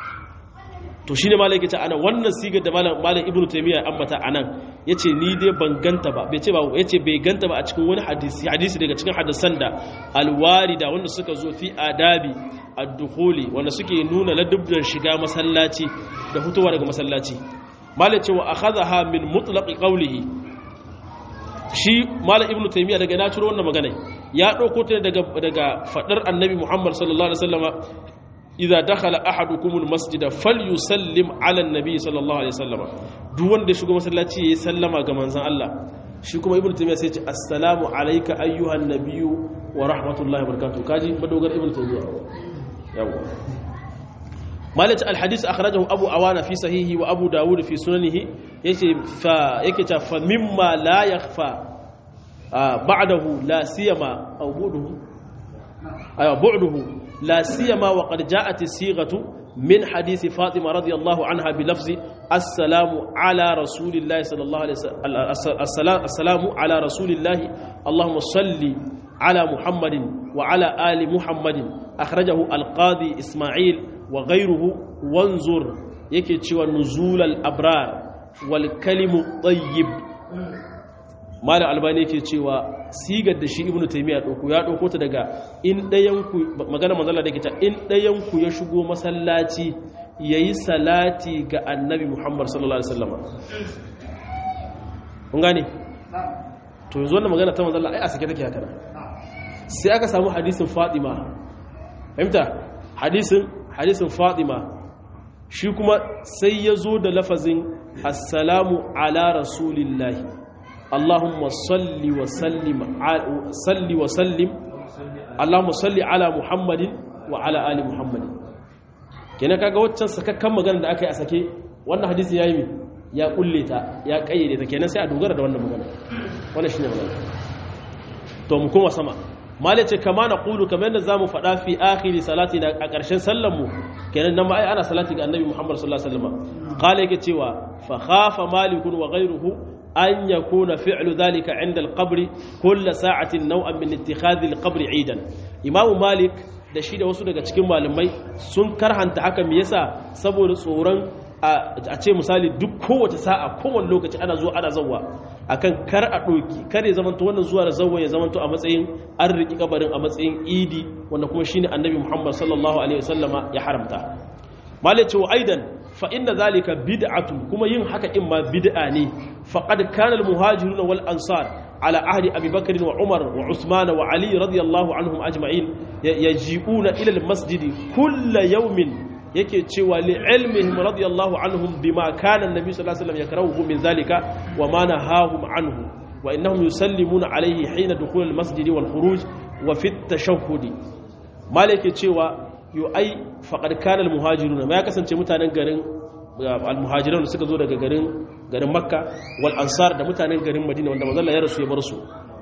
to shine malam yake ce ana wannan sigar da malam malam ibnu taymiya ambata anan yace ni dai ban ganta ba bai ce ba yace bai ganta ba a cikin wani hadisi hadisi daga cikin hadisan da alwarida wanda suka zo fi adabi ad-dukhuli wanda suke nuna ladubban shiga masallaci da fitowa daga masallaci malam ce wa akhadha min mutlaqi qawlihi shi malam ibnu taymiya daga na ciro wannan magana ya dauko ta daga daga fadar annabi muhammad sallallahu alaihi wasallama idza dakhala ahadukumul masjida falyusallim ala annabi sallallahu alaihi wasallam duk wanda shigo masallaci yayi sallama ga manzon Allah shi kuma ibnu taymiya sai ya ce assalamu alayka ayyuhan nabiyyu wa rahmatullahi wa barakatuh kaji madogar ibnu taymiya yawa malaka alhadith akhrajahu abu awana fi sahihi wa abu dawud fi sunanihi yace fa yake ta fa mimma la yakhfa ba'dahu la siyama aw buduhu ayo bu'duhu لا سيما وقد جاءت الصيغه من حديث فاطمه رضي الله عنها بلفظ السلام على رسول الله صلى الله عليه وسلم السلام على رسول الله اللهم صل على محمد وعلى ال محمد اخرجه القاضي اسماعيل وغيره وانظر yake cewa nuzulal abrar wal kalimu tayyib malam albani yake cewa sigar da shi ibnu taymiya dauko ya dauko ta daga in dayan ku magana manzala da yake ta in dayan ku ya shigo masallaci yayi salati ga annabi muhammad sallallahu alaihi wasallam kun gane to yanzu wannan magana ta manzala ai a sake take haka sai aka samu hadisin fatima fahimta hadisin hadisin fatima shi kuma sai ya zo da lafazin assalamu ala rasulillahi اللهم صل وسلم صل وسلم اللهم صل على محمد وعلى ال محمد kenan kaga waccan sakakkan magana da aka yi a sake wannan hadisi yayi mi ya kulle ta ya kayyade ta kenan sai a dogara da wannan magana wannan shine magana to mu koma sama mali ce kama na qulu kamar yadda zamu faɗa fi akhiri salati na a ƙarshen sallar mu kenan nan ma ai ana salati ga annabi Muhammad sallallahu alaihi wasallam qala yake cewa fa khafa malikun wa ghayruhu أن يكون فعل ذلك عند القبر كل ساعة نوعا من اتخاذ القبر عيدا إمام مالك da shi da wasu daga cikin malamai sun karhanta haka me yasa saboda tsoron a ce misali duk kowace sa'a kowane lokaci ana zuwa ana zawwa akan kar a ɗoki kar ya zamanto wannan zuwa da zawwa ya zamanto a matsayin an riƙi kabarin a matsayin idi wanda kuma shine annabi muhammad sallallahu alaihi wasallama ya haramta malai ce wa aidan fa inna zalika bid'atu kuma yin haka in ma bid'a ne faqad kana al muhajirun wal ansar ala ahdi abi bakr wa umar wa usman wa ali radiyallahu anhum ajma'in yaji'una ila al masjid kull yawmin yake cewa li ilmihim radiyallahu anhum bima kana an-nabi sallallahu alaihi wasallam yakrahu min zalika wa ma nahahum anhu wa innahum yusallimuna alayhi hina dukhul al-masjid wal khuruj wa fi at-tashahhud malike cewa yo ai faqad kana al-muhajiruna ma ya kasance mutanen garin al-muhajiran suka zo daga garin garin makka wal ansar da mutanen garin madina wanda manzo Allah ya rasu ya bar su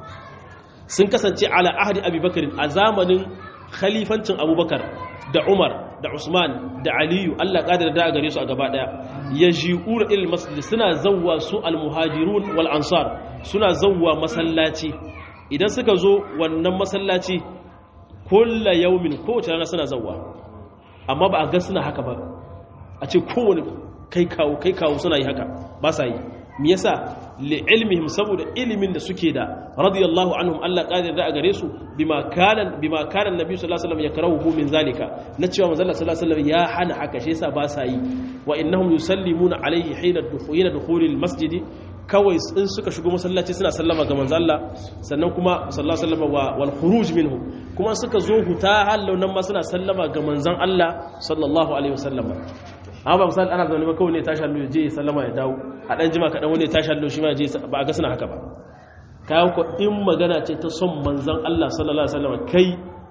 sun kasance ala ahdi abubakar a zamanin khalifancin abubakar da umar da usman da aliyu allah ƙadar da a gare su a gaba ɗaya ya ji'ura ilil masjid suna zauwa su almuhajirun wal ansar suna zauwa masallaci idan suka zo wannan masallaci kulla yaumin kowace rana suna zauwa amma ba a ga suna haka ba a ce kowane kai kawo kai kawo suna yi haka ba sa yi me yasa li ilmihim saboda ilimin da suke da radiyallahu anhum Allah qadir da a gare su bima kana bima kana annabi sallallahu alaihi wasallam yakrahu min zalika na cewa manzo sallallahu alaihi wasallam ya hana haka shi yasa ba sa yi wa innahum yusallimuna alaihi hina dukhulil dukhulil masjid kawai in suka shigo masallaci suna sallama ga manzo Allah sannan kuma sallallahu alaihi wasallam wal khuruj minhu kuma suka zo huta hallau nan ma suna sallama ga manzon Allah sallallahu alaihi wasallam amma ba misali ana zaune ba kawai ne tashi hallo je sallama ya dawo a dan jima kaɗan wani tashi hallo shi ma je ba a ga suna haka ba kayan ku in magana ce ta son manzan Allah sallallahu alaihi wasallam kai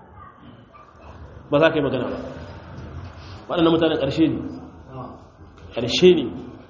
ba za ka yi magana ba waɗannan mutanen ƙarshe ne ƙarshe ne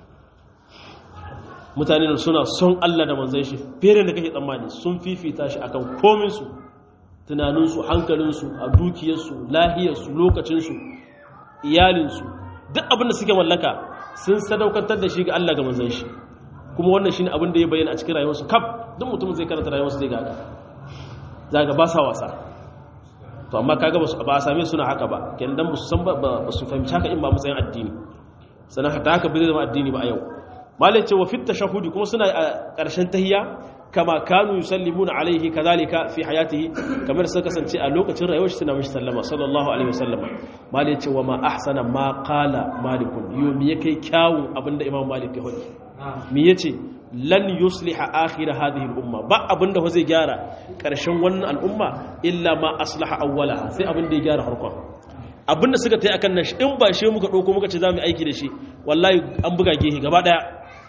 mutane suna son Allah da manzan shi fere da kake tsammani sun fifita shi akan kominsu tunaninsu hankalinsu a dukiyarsu lahiyarsu lokacinsu iyalinsu duk abin da suke mallaka sun sadaukantar da shi ga Allah ga manzan shi kuma wannan shine abin da ya bayyana a cikin rayuwarsu kaf duk mutum zai karanta rayuwarsu zai ga zaga ba sa wasa to amma kaga ba ba a same suna haka ba kenan dan ba su san ba su fahimci haka in ba matsayin addini sannan haka haka bai zama addini ba a yau malai ce wa fit tashahudi kuma suna a ƙarshen tahiyya kama kanu yusallimuna alaihi kadhalika fi hayatihi kamar suka kasance a lokacin rayuwar shi suna mishi sallama sallallahu alaihi wasallam mali ce wa ma ahsana ma qala malikun yo me yake kyawun abinda imam malik ya hodi me yace lan yusliha akhir hadhihi al-umma ba abinda fa zai gyara karshen wannan al'umma illa ma aslaha awwalaha sai abinda ya gyara harkon abinda suka tayi akan nan in ba shi muka dauko muka ce zamu aiki da shi wallahi an buga gehe gaba daya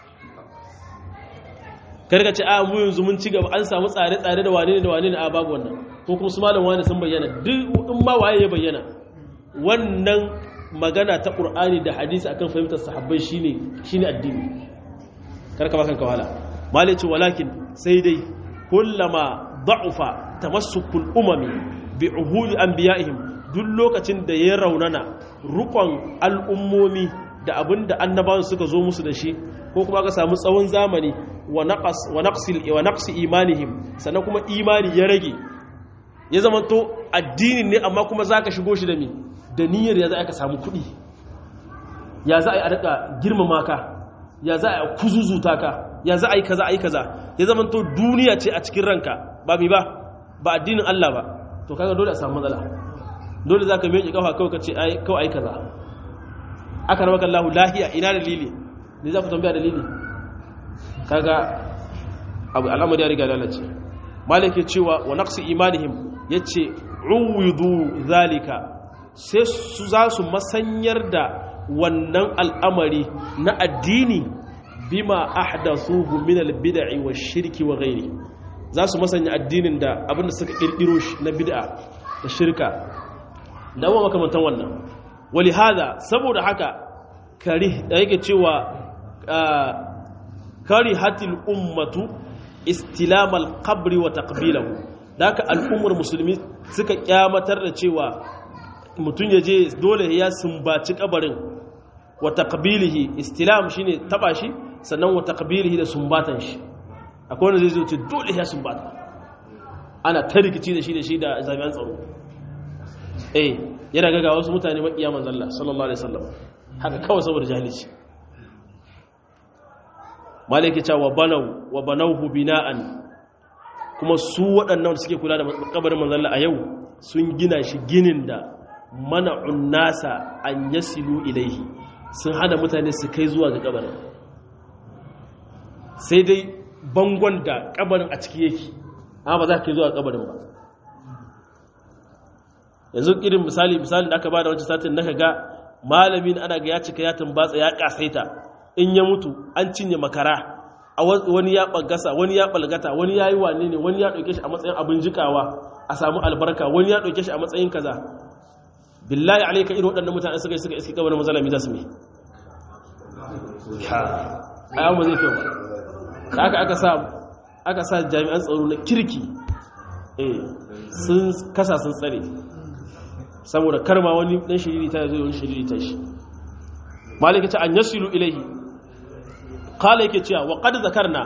karka ce a mu yanzu mun ci gaba an samu tsare-tsare da wane ne da wane ne a babu wannan ko kuma su malam wani sun bayyana duk in ma waye ya bayyana wannan magana ta qur'ani da hadisi akan fahimtar sahabbai shine shine addini karka ba kanka wala malice walakin sai dai kullama da'ufa tamassukul umami bi uhudi anbiya'ihim duk lokacin da ya raunana rukon al'ummomi da abinda annabawan suka zo musu da shi ko kuma ka samu tsawon zamani wa naqsi imanihim sannan kuma imani ya rage ya zama to addinin ne amma kuma zaka shigo shi da mi da niyyar ya za ka samu kuɗi ya za a yi a daga girmama ka ya za a yi kuzuzuta ka ya za a yi kaza a yi kaza ya zama to duniya ce a cikin ranka ba mi ba ba addinin Allah ba to kaga dole a samu matsala dole za ka miƙe kafa kawai ka ce kawai ai kaza aka rama kallahu lahiya ina dalili ne za ku tambaya dalili kaga abu al'amari ya riga lalace malike cewa wa naqsi imanihim yace uwidu zalika sai su za su masanyar da wannan al'amari na addini bima ahdathuhu min al-bid'i wash-shirki wa ghairi za su masanya addinin da abinda suka kirkiro shi na bid'a da shirka da wa makamantan wannan wali hada saboda haka kari da yake cewa kari hatil ummatu istilamal qabri wa taqbilahu daka al'ummar musulmi suka kyamatar da cewa mutum ya je dole ya sumbaci kabarin wa taqbilihi istilam shine taba shi sannan wa taqbilihi da sumbatan shi akwai wanda zai zo ce dole ya sumbata ana ta rikici da shi da shi da jami'an tsaro eh yana gaga wasu mutane makiya manzon Allah sallallahu alaihi wasallam haka kawai saboda jahilci malaki cewa wa banau wa banauhu bina'an kuma su waɗannan suke kula da kabarin manzon Allah a yau sun gina shi ginin da mana'un nasa an yasilu ilaihi sun hana mutane su kai zuwa ga kabarin sai dai bangon da kabarin a ciki yake amma ba za ka kai zuwa kabarin ba yanzu irin misali misalin da aka ba da wancan satin na ga malamin ana ga ya cika ya tumbatsa ya kasaita in ya mutu an cinye makara wani ya ɓagasa wani ya ɓalgata wani ya yi wane ne wani ya ɗauke shi a matsayin abin jikawa a samu albarka wani ya ɗauke shi a matsayin kaza billahi alaika irin waɗannan mutane suka yi suka iski kabarin mazalami za su mai a yawon zai kyau da aka aka sa aka sa jami'an tsaro na kirki sun kasa sun tsare saboda karma wani ɗan shiriri ta zai wani shiriri ta shi malika ce an yasilu ilaihi kala yake cewa wa qad zakarna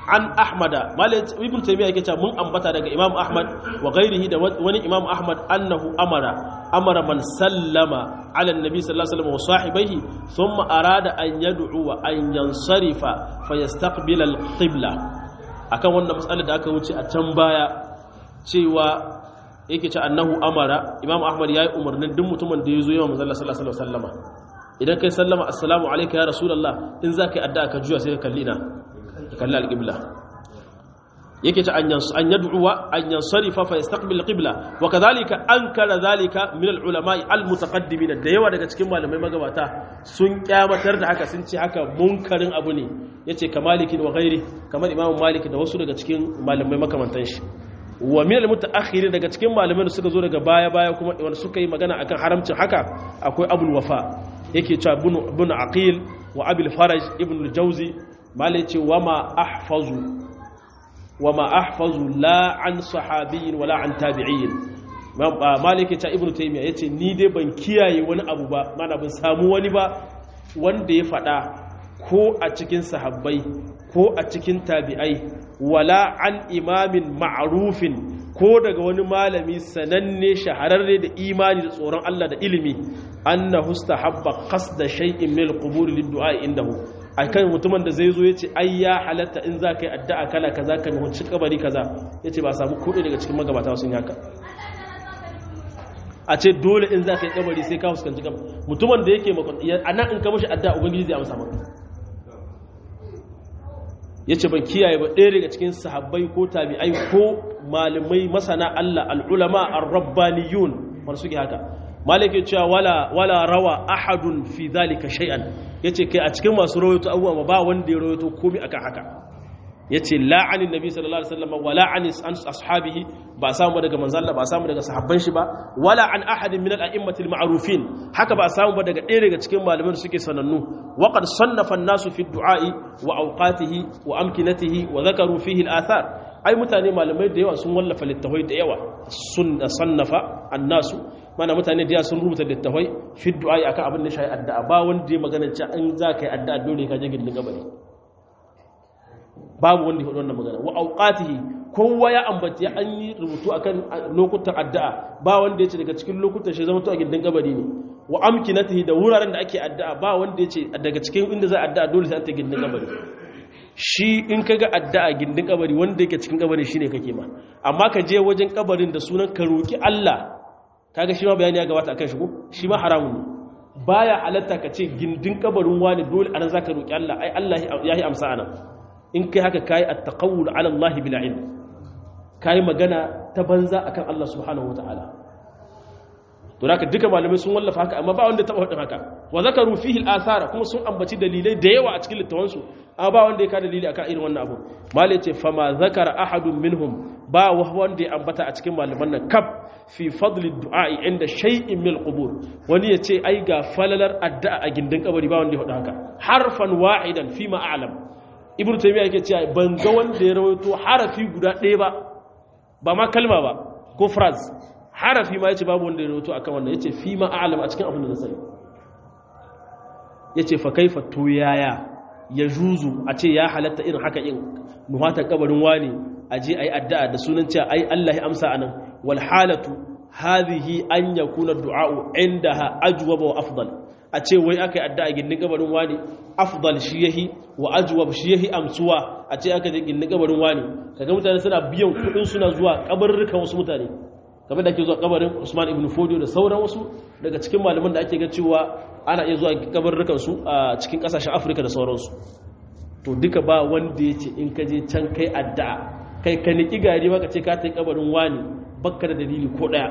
an ahmada malik ibn taymiya yake cewa mun ambata daga imam ahmad wa ghairihi da wani imam ahmad annahu amara amara man sallama ala annabi sallallahu alaihi wasallam wa sahibaihi thumma arada an yad'u wa an yansarifa fayastaqbil al-qibla akan wannan mas'alar da aka wuce a can baya cewa yake ce annahu amara imam ahmad yayi umarnin duk mutumin da yazo yawan manzo sallallahu alaihi wasallama idan kai sallama assalamu alayka ya rasulullah in zaka yi addu'a ka juya sai ka kalli na ka kalli al-qibla yake ce an an yad'uwa an yansarifa fa yastaqbil al-qibla wa kadhalika ankara dhalika min al-ulama al-mutaqaddimin da yawa daga cikin malamai magabata sun kyamatar da haka sun ce haka munkarin abu ne yace kamalikin wa ghairi kamar imam malik da wasu daga cikin malamai makamantan shi wa min al-mutaakhirin daga cikin malamai da suka zo daga baya baya kuma wanda suka yi magana akan haramcin haka akwai abul wafa yake cewa ibn aqil wa abul faraj ibn al-jawzi malai ce wa ma ahfazu wa ma ahfazu la an sahabiyyin wala an tabi'in malai ke cewa ibn taymiya yace ni dai ban kiyaye wani abu ba mana ban samu wani ba wanda ya fada ko a cikin sahabbai ko a cikin tabi'ai wala an imamin ma'arufin ko daga wani malami sananne shahararre da imani da tsoron Allah da ilimi annahu stahabba qasda shay'in min al-qubur lid-du'a indahu akan mutumin da zai zo yace ai ya halatta in za ka yi addu'a kala kaza ka nuhunci kabari kaza yace ba samu kudi daga cikin magabata sun yi haka a ce dole in za ka yi kabari sai ka fuskanci kabari mutumin da yake makon a nan in ka mashi addu'a ubangiji zai amsa maka ya ce ban kiyaye ba ɗaya daga cikin sahabbai ko tabi'ai ko malamai masana Allah al'ulama ar-rabbaniyun wanda suke haka malike cewa wala wala rawa ahadun fi dhalika shay'an yace kai a cikin masu rawaito abubuwa ba wanda ya rawaito komai akan haka yace la'anin nabi sallallahu alaihi wasallam wala an ashabihi ba samu daga manzo Allah ba samu daga sahabban shi ba wala an ahadin min al-a'immatil ma'rufin haka ba samu ba daga ɗaya daga cikin malaman da suke sanannu wa qad sannafa an-nasu fi du'a'i wa awqatihi wa amkinatihi wa dhakaru fihi al-athar ai mutane malamai da yawa sun wallafa littafai da yawa sun sannafa an-nasu mana mutane da yawa sun rubuta littafai fi du'a'i akan abin da shi addu'a ba wanda ya magana cewa an za ka yi addu'a dole ka je gindin gabari babu wanda ya faɗi wannan magana wa auqatihi kowa ya ambaci ya an yi rubutu akan lokutan addu'a ba wanda ya ce daga cikin lokutan shi zama to a gindin kabari ne wa amkinatihi da wuraren da ake addu'a ba wanda ya ce daga cikin inda za a addu'a dole sai an ta gindin kabari shi in kaga addu'a gindin kabari wanda yake cikin kabari shine kake ma amma ka je wajen kabarin da sunan ka roki Allah kaga shi ma bayani ya gabata akan shi ko shi ma haramun ne baya halatta ka ce gindin kabarin wani dole anan zaka roki Allah ai Allah ya yi amsa anan in kai haka kayi at-taqawul ala Allah bil ilm kayi magana ta banza akan Allah subhanahu wataala to haka duka malamai sun wallafa haka amma ba wanda taba hadin haka wa zakaru fihi al-athara kuma sun ambaci dalilai da yawa a cikin littafan su amma ba wanda ya ka dalili akan irin wannan abu malai ce fama zakara ahadun minhum ba wanda ya ambata a cikin malaman nan kaf fi fadli du'a'i inda shay'in min al-qubur wani ya ce ai ga falalar addu'a a gindin kabari ba wanda ya hada haka harfan wahidan fi ma a'lam ibnu taymiya yake cewa ban ga wanda ya rawaito harafi guda ɗaya ba ba ma kalma ba ko phrase harafi ma yace babu wanda ya rawaito akan wannan yace fi ma a'lam a cikin abin da na sani yace fa kaifa to yaya ya juzu a ce ya halatta irin haka in nuhata kabarin wani a je ayi addu'a da sunan cewa ai Allah ya amsa anan wal halatu hadhihi an yakuna du'a'u indaha ajwaba wa afdal a ce wai aka yi addu'a gindin kabarin wani afdal shi yahi wa ajwab shi yahi amsuwa a ce aka je gindin kabarin wani kaga mutane suna biyan kudin suna zuwa kabarrukan wasu mutane kamar da ake zuwa kabarin Usman ibn Fodio da sauran wasu daga cikin malaman da ake ga cewa ana iya zuwa kabarrukan su a cikin kasashen Afirka da sauransu to duka ba wanda yace in ka je can kai addu'a kai ka niki gari ba ka ce ka tai kabarin wani bakka da dalili ko daya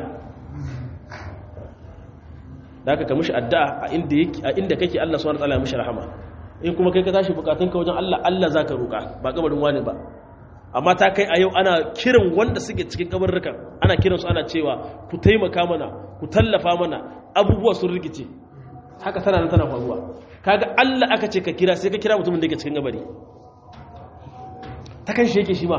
da aka ka mishi addu'a a inda yake a inda kake Allah subhanahu wataala ya mishi rahama in kuma kai ka tashi bukatunka wajen Allah Allah zaka roka ba kabarin wani ba amma ta kai a yau ana kiran wanda suke cikin kabarrukan ana kiran su ana cewa ku taimaka mana ku tallafa mana abubuwa sun rikice haka tana nan tana faruwa kaga Allah aka ce ka kira sai ka kira mutumin da yake cikin kabari ta kan shi yake shi ma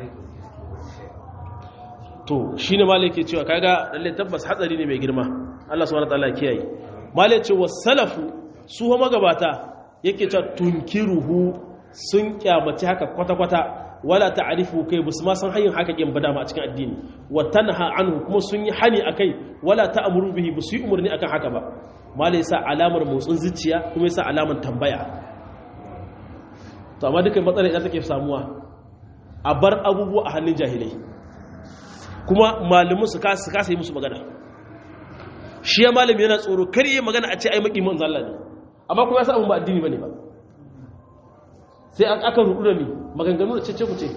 to shine malai ke cewa kaga lalle tabbas hatsari ne mai girma Allah subhanahu wataala kiyaye malai ce wasalafu su ha magabata yake cewa tunkiruhu sun kyamaci haka kwata-kwata wala ta'rifu kai basu ma san hanyar haka kin bada ma a cikin addini wa tanha anhu kuma sun yi hani akai wala ta'muru bihi basu yi umarni akan haka ba malai sa alamar motsin zuciya kuma yasa alamar tambaya to amma dukan matsalar ita take samuwa a bar abubuwa a hannun jahilai kuma malamin su kasa kasa yi musu magana shi ya malami yana tsoro kar yi magana a ce ai maki manzo Allah ne amma kuma yasa abun ba addini bane ba sai an aka rudu da mi maganganu da cece kuce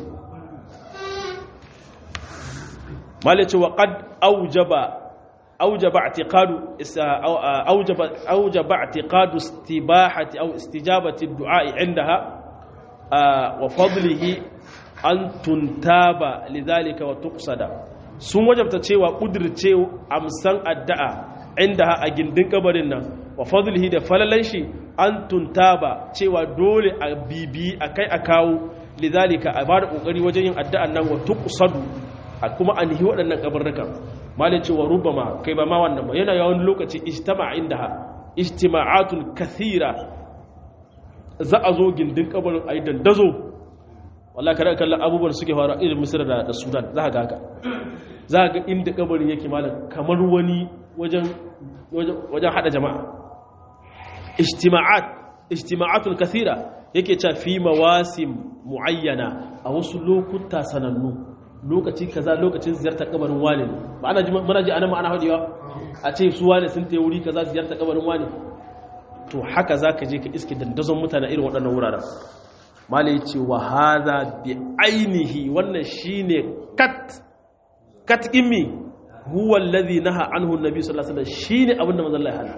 malai ce wa qad aujaba aujaba i'tiqadu aujaba aujaba i'tiqadu istibahati aw istijabati ad-du'a indaha wa fadlihi an tuntaba lidhalika wa tuqsada sun wajabta cewa kudirce amsan addu'a inda a gindin kabarin nan wa fadlihi da falalan shi an tuntaba cewa dole a bibi akai a kawo lidhalika a bada kokari wajen yin addu'an nan wa tuqsadu a kuma an hi waɗannan kabarrukan malin cewa rubama kai ba ma wannan ba yana yawan lokaci ijtama indaha ijtima'atun kathira za a zo gindin kabarin ayi dandazo wallahi kada kallon abubuwan suke faru irin misira da, da sudan za ga haka za ga inda kabarin yake malam kamar wani wajen wajen hada jama'a ijtima'at ijtima'atul kathira yake cewa fi mawasim muayyana a wasu lokuta sanannu lokaci kaza lokacin ziyartar kabarin wani ba ana ji muna ji ana ma'ana hadiwa a ce su wani sun tayi wuri kaza ziyartar kabarin wani to haka zaka je ka iske dandazon mutane irin waɗannan wuraren malai ce wa haza bi ainihi wannan shine kat kat immi huwa alladhi naha anhu annabi sallallahu alaihi wasallam shine abin da manzon Allah ya hana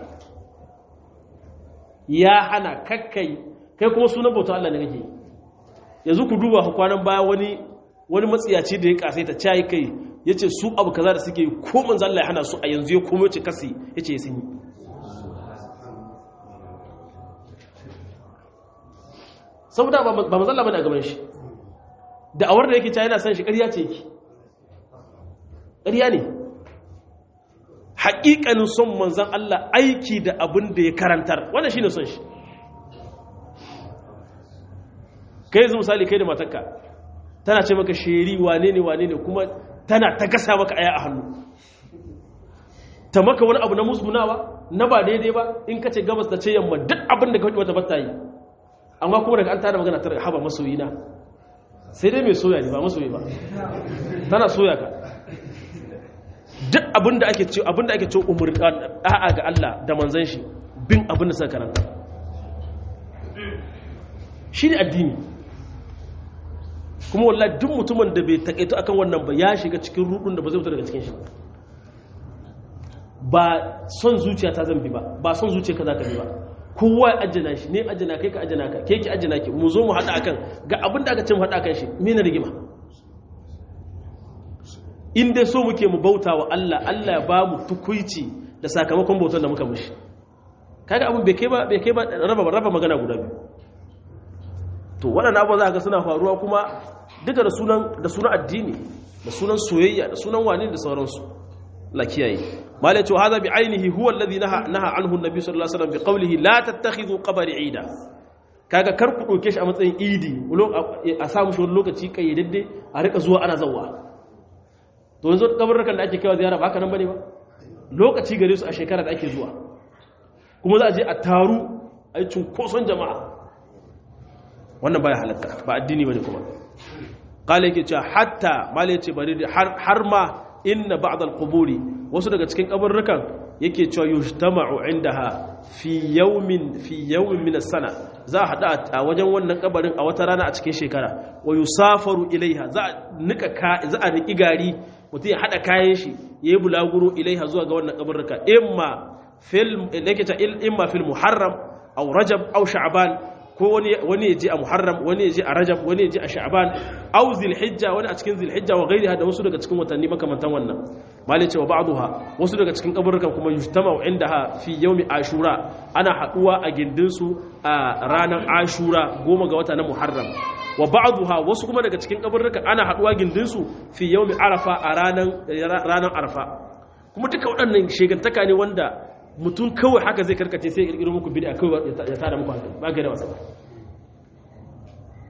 ya hana kakkai kai kuma sunan bauta Allah ne kake yanzu ku duba kwanan baya wani wani matsiyaci da ya kasaita cayi kai yace su abu kaza da suke ko manzon Allah ya hana su a yanzu ya komo ce kasi yace sun yi saboda ba mazalla bane a gaban shi da awar da yake ta yana san shi ƙarya ce yake ƙarya ne haƙiƙanin son manzan Allah aiki da abin da ya karantar wannan shi ne son shi kai yanzu misali kai da matakka tana ce maka sheri wane ne wane ne kuma tana ta gasa maka aya a hannu ta maka wani abu na musgunawa na ba daidai ba in ka ce gabas da ce yamma duk abin da ka faɗi wata bata yi amma kuma daga an tada magana ta haba masoyina sai dai mai soya ne ba masoyi ba tana soya ka duk abinda ake ce abinda ake ce umur da'a ga Allah da manzon shi bin abin da suka karanta shi ne addini kuma wallahi duk mutumin da bai takaito akan wannan ba ya shiga cikin rudun da ba zai fita daga cikin shi ba son zuciya ta zambi ba ba son zuciya ka za ka bi ba kowa ya ajina shi ne ajina kai ka ajina ka ke ki ajina ki mu zo mu haɗa akan ga abin da aka ce mu haɗa akan shi me na rigima in dai so muke mu bauta wa Allah Allah ya ba mu tukuici da sakamakon bautar da muka mushi kaga abin bai kai ba bai kai ba raba raba magana guda biyu to waɗannan abubuwa za ka ga suna faruwa kuma duka da sunan da sunan addini da sunan soyayya da sunan wani da sauransu la kiyaye malai ce hada bi ainihi huwa alladhi naha naha anhu annabi sallallahu alaihi wasallam bi qawlihi la tattakhidhu qabri ida kaga kar ku doke shi a matsayin idi a samu shi wani lokaci kayyadadde a rika zuwa ana zawwa to yanzu kabarrukan da ake kaiwa ziyara ba haka nan bane ba lokaci gare su a shekara da ake zuwa kuma za a je a taru a yi cunkoson jama'a wannan baya halatta ba addini bane kuma kala yake cewa hatta mala yace bari har ma inna ba'd al-quburi wasu daga cikin kabarrukan yake cewa yujtama'u indaha fi yawmin fi yawmin min as-sana za a hada a wajen wannan kabarin a wata rana a cikin shekara wa yusafaru ilaiha za a nika ka za a niki gari mutum ya hada kayan shi yayi bulaguro ilaiha zuwa ga wannan kabarruka imma fil yake ta imma fil muharram aw rajab aw sha'ban ko wani ya je a muharram wani ya je a rajab wani ya je a sha'ban aw zilhijja wani a cikin zilhijja wa gairiha da wasu daga cikin watanni makamantan wannan malai cewa ba'duha wasu daga cikin kaburrukan kuma yujtama'u indaha fi yawmi ashura ana haduwa a gindin su a ranar ashura goma ga wata na muharram wa ba'duha wasu kuma daga cikin kaburrukan ana haduwa gindin su fi yawmi arafa a ranar ranar arafa kuma duka waɗannan shegantaka ne wanda mutum kawai haka zai karkace sai kirkiro muku bid'a kawai ya tada muku hankali ba gaira wasa ba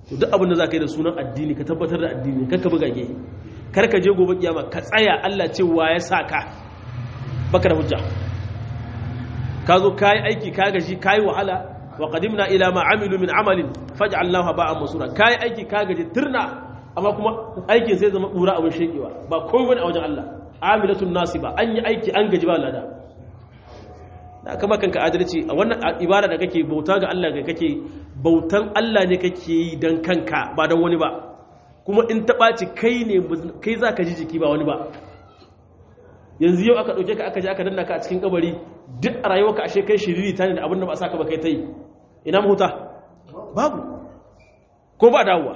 to duk abin da za ka yi da sunan addini ka tabbatar da addini kar ka buga ge kar ka je gobe kiyama ka tsaya Allah ce wa ya sa ka baka da hujja ka zo ka yi aiki ka gaji ka yi wahala wa qadimna ila ma amilu min amalin faj'alnahu ba'an masura ka yi aiki ka gaji turna amma kuma aikin sai zama dura abin shekewa ba komai bane a wajen Allah amilatun nasiba an yi aiki an gaji ba lada da kama kanka adalci a wannan ibada da kake bauta ga Allah ga kake bautan Allah ne kake yi don kanka ba don wani ba kuma in ta ɓaci kai ne kai za ka ji jiki ba wani ba yanzu yau aka ɗauke ka aka ji aka danna ka a cikin kabari duk a rayuwarka ashe kai shiriri ta ne da abin da ba sa ka ba kai ta yi ina mahuta babu ko ba dawowa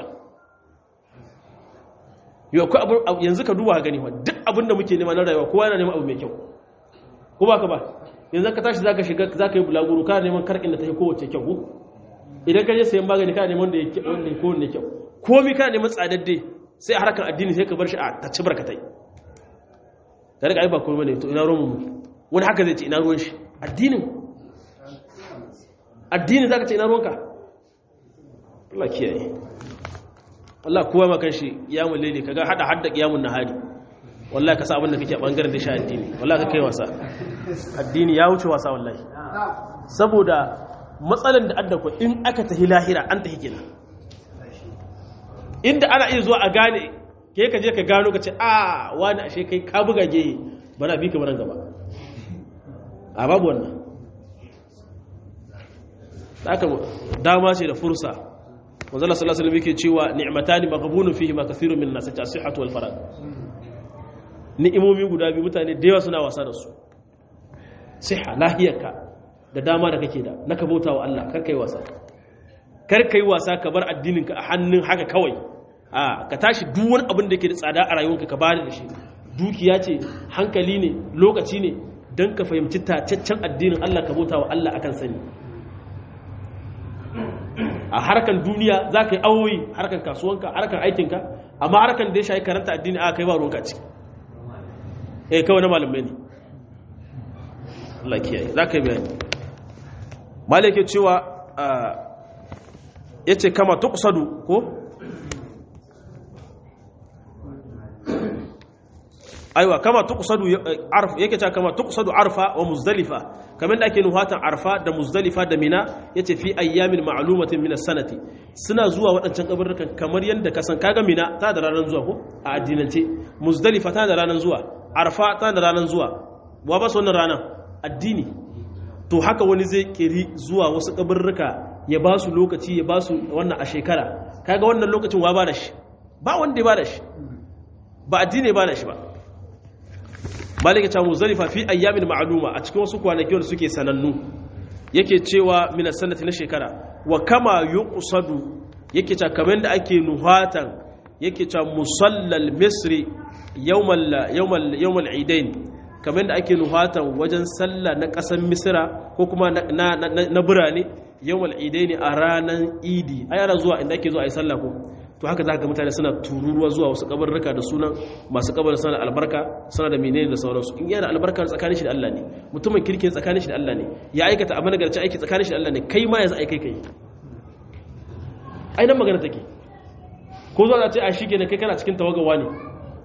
yanzu ka duba gani duk abin da muke nema na rayuwa kowa yana neman abu mai kyau ko ba ka ba yanzu ka tashi zaka shiga zaka yi bulaguro kana neman karkin da ta yi kowace kyau idan ka je sayan magani kana neman da ya wanda ya kowanne kyau komi kana neman tsadadde sai a harkar addini sai ka bar shi a tacci barkatai ka riga ai ba komai ne to ina ruwan mu wani haka zai ce ina ruwan shi addinin addinin zaka ce ina ruwanka Allah kiyaye Allah kowa ma kanshi kiyamul laili kaga hada hadda kiyamul nahari wallahi ka sa abin da kake a bangaren da shi addini wallahi ka kai wasa addini ya wuce wasa wallahi saboda matsalan da adda in aka tahi lahira an tahi kenan inda ana iya zuwa a gane ke ka je ka gano ka ce a wani ashe kai ka buga gehe bana bi ka baran gaba a babu wannan haka dama ce da fursa wanzala sallallahu alaihi wasallam yake cewa ni'matani maghbunun fihi ma kathirun min nas as-sihhatu wal farag ni'imomi guda biyu mutane da yawa suna wasa da su siha lahiyarka da dama da kake da na ka bauta wa Allah kar kai wasa kar kai wasa ka bar addininka a hannun haka kawai a ka tashi duk wani abin da yake da tsada a rayuwarka ka bada da shi dukiya ce hankali ne lokaci ne don ka fahimci tacaccen addinin Allah ka bauta wa Allah akan sani a harkan duniya za ka yi awoyi harkan kasuwanka harkan aikinka amma harkan da ya shayi karanta addini a kai ba ruwanka ciki eh kawai na malamai ne Allah kiyaye za ka yi bayani malai ke cewa ya ce kama tukusadu ko aiwa kama tukusadu yake cewa kama tukusadu arfa wa muzdalifa kamar da ake nuhatan arfa da muzdalifa da mina yace fi ayyamin ma'lumatin min as-sanati suna zuwa waɗancan kabarrukan kamar yadda ka san kaga mina ta da ranar zuwa ko a addinance muzdalifa ta da ranar zuwa arfa ta da ranar zuwa wa ba su wannan ranar addini to haka wani zai kiri zuwa wasu kabarruka ya ba su lokaci ya ba su wannan a shekara kaga wannan lokacin wa ba da shi ba wanda ya ba da shi ba addini ya ba da shi ba malika ta muzalifa fi ayyamin ma'luma a cikin wasu kwanaki wanda suke sanannu yake cewa min sanati na shekara wa kama yuqsadu yake ta kamar da ake nuhatan yake ta musallal misri yawmal yawmal yawmal idain kamar da ake nuhatan wajen sallah na ƙasar misira ko kuma na birane yawmal idaini a ranar idi ai ana zuwa inda ake zuwa a yi sallah ko to haka za ka mutane suna tururuwa zuwa wasu kabarruka da sunan masu kabarin suna da albarka suna da menene da sauransu in yana albarka tsakanin shi da Allah ne mutumin kirkin tsakanin shi da Allah ne ya aikata abin nagarci aiki tsakanin shi da Allah ne kai ma yanzu aikai kai ai nan magana take ko zuwa ce a shi kenan kai kana cikin tawagawa ne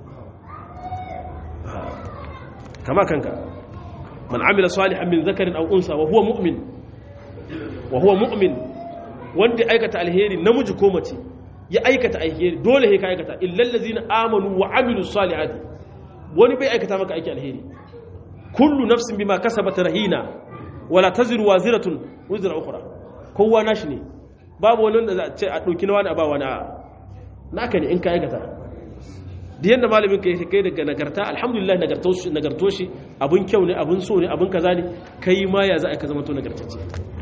kama kanka man amila salihan min zakarin aw unsa wa huwa mu'min wa huwa mu'min wanda aikata alheri namiji ko mace ya aikata alheri dole sai ka aikata illal ladzina amanu wa amilu salihati wani bai aikata maka aiki alheri kullu nafsin bima kasabat rahina wala taziru waziratun wizra ukhra kowa nashi ne babu wani wanda za a ce a dauki na wani a ba wani a naka ne in ka aikata da yanda malamin ka kai daga nagarta alhamdulillah nagarto shi abun kyau ne abun so ne abun kaza ne kai ma ya za a ka zama to nagartacce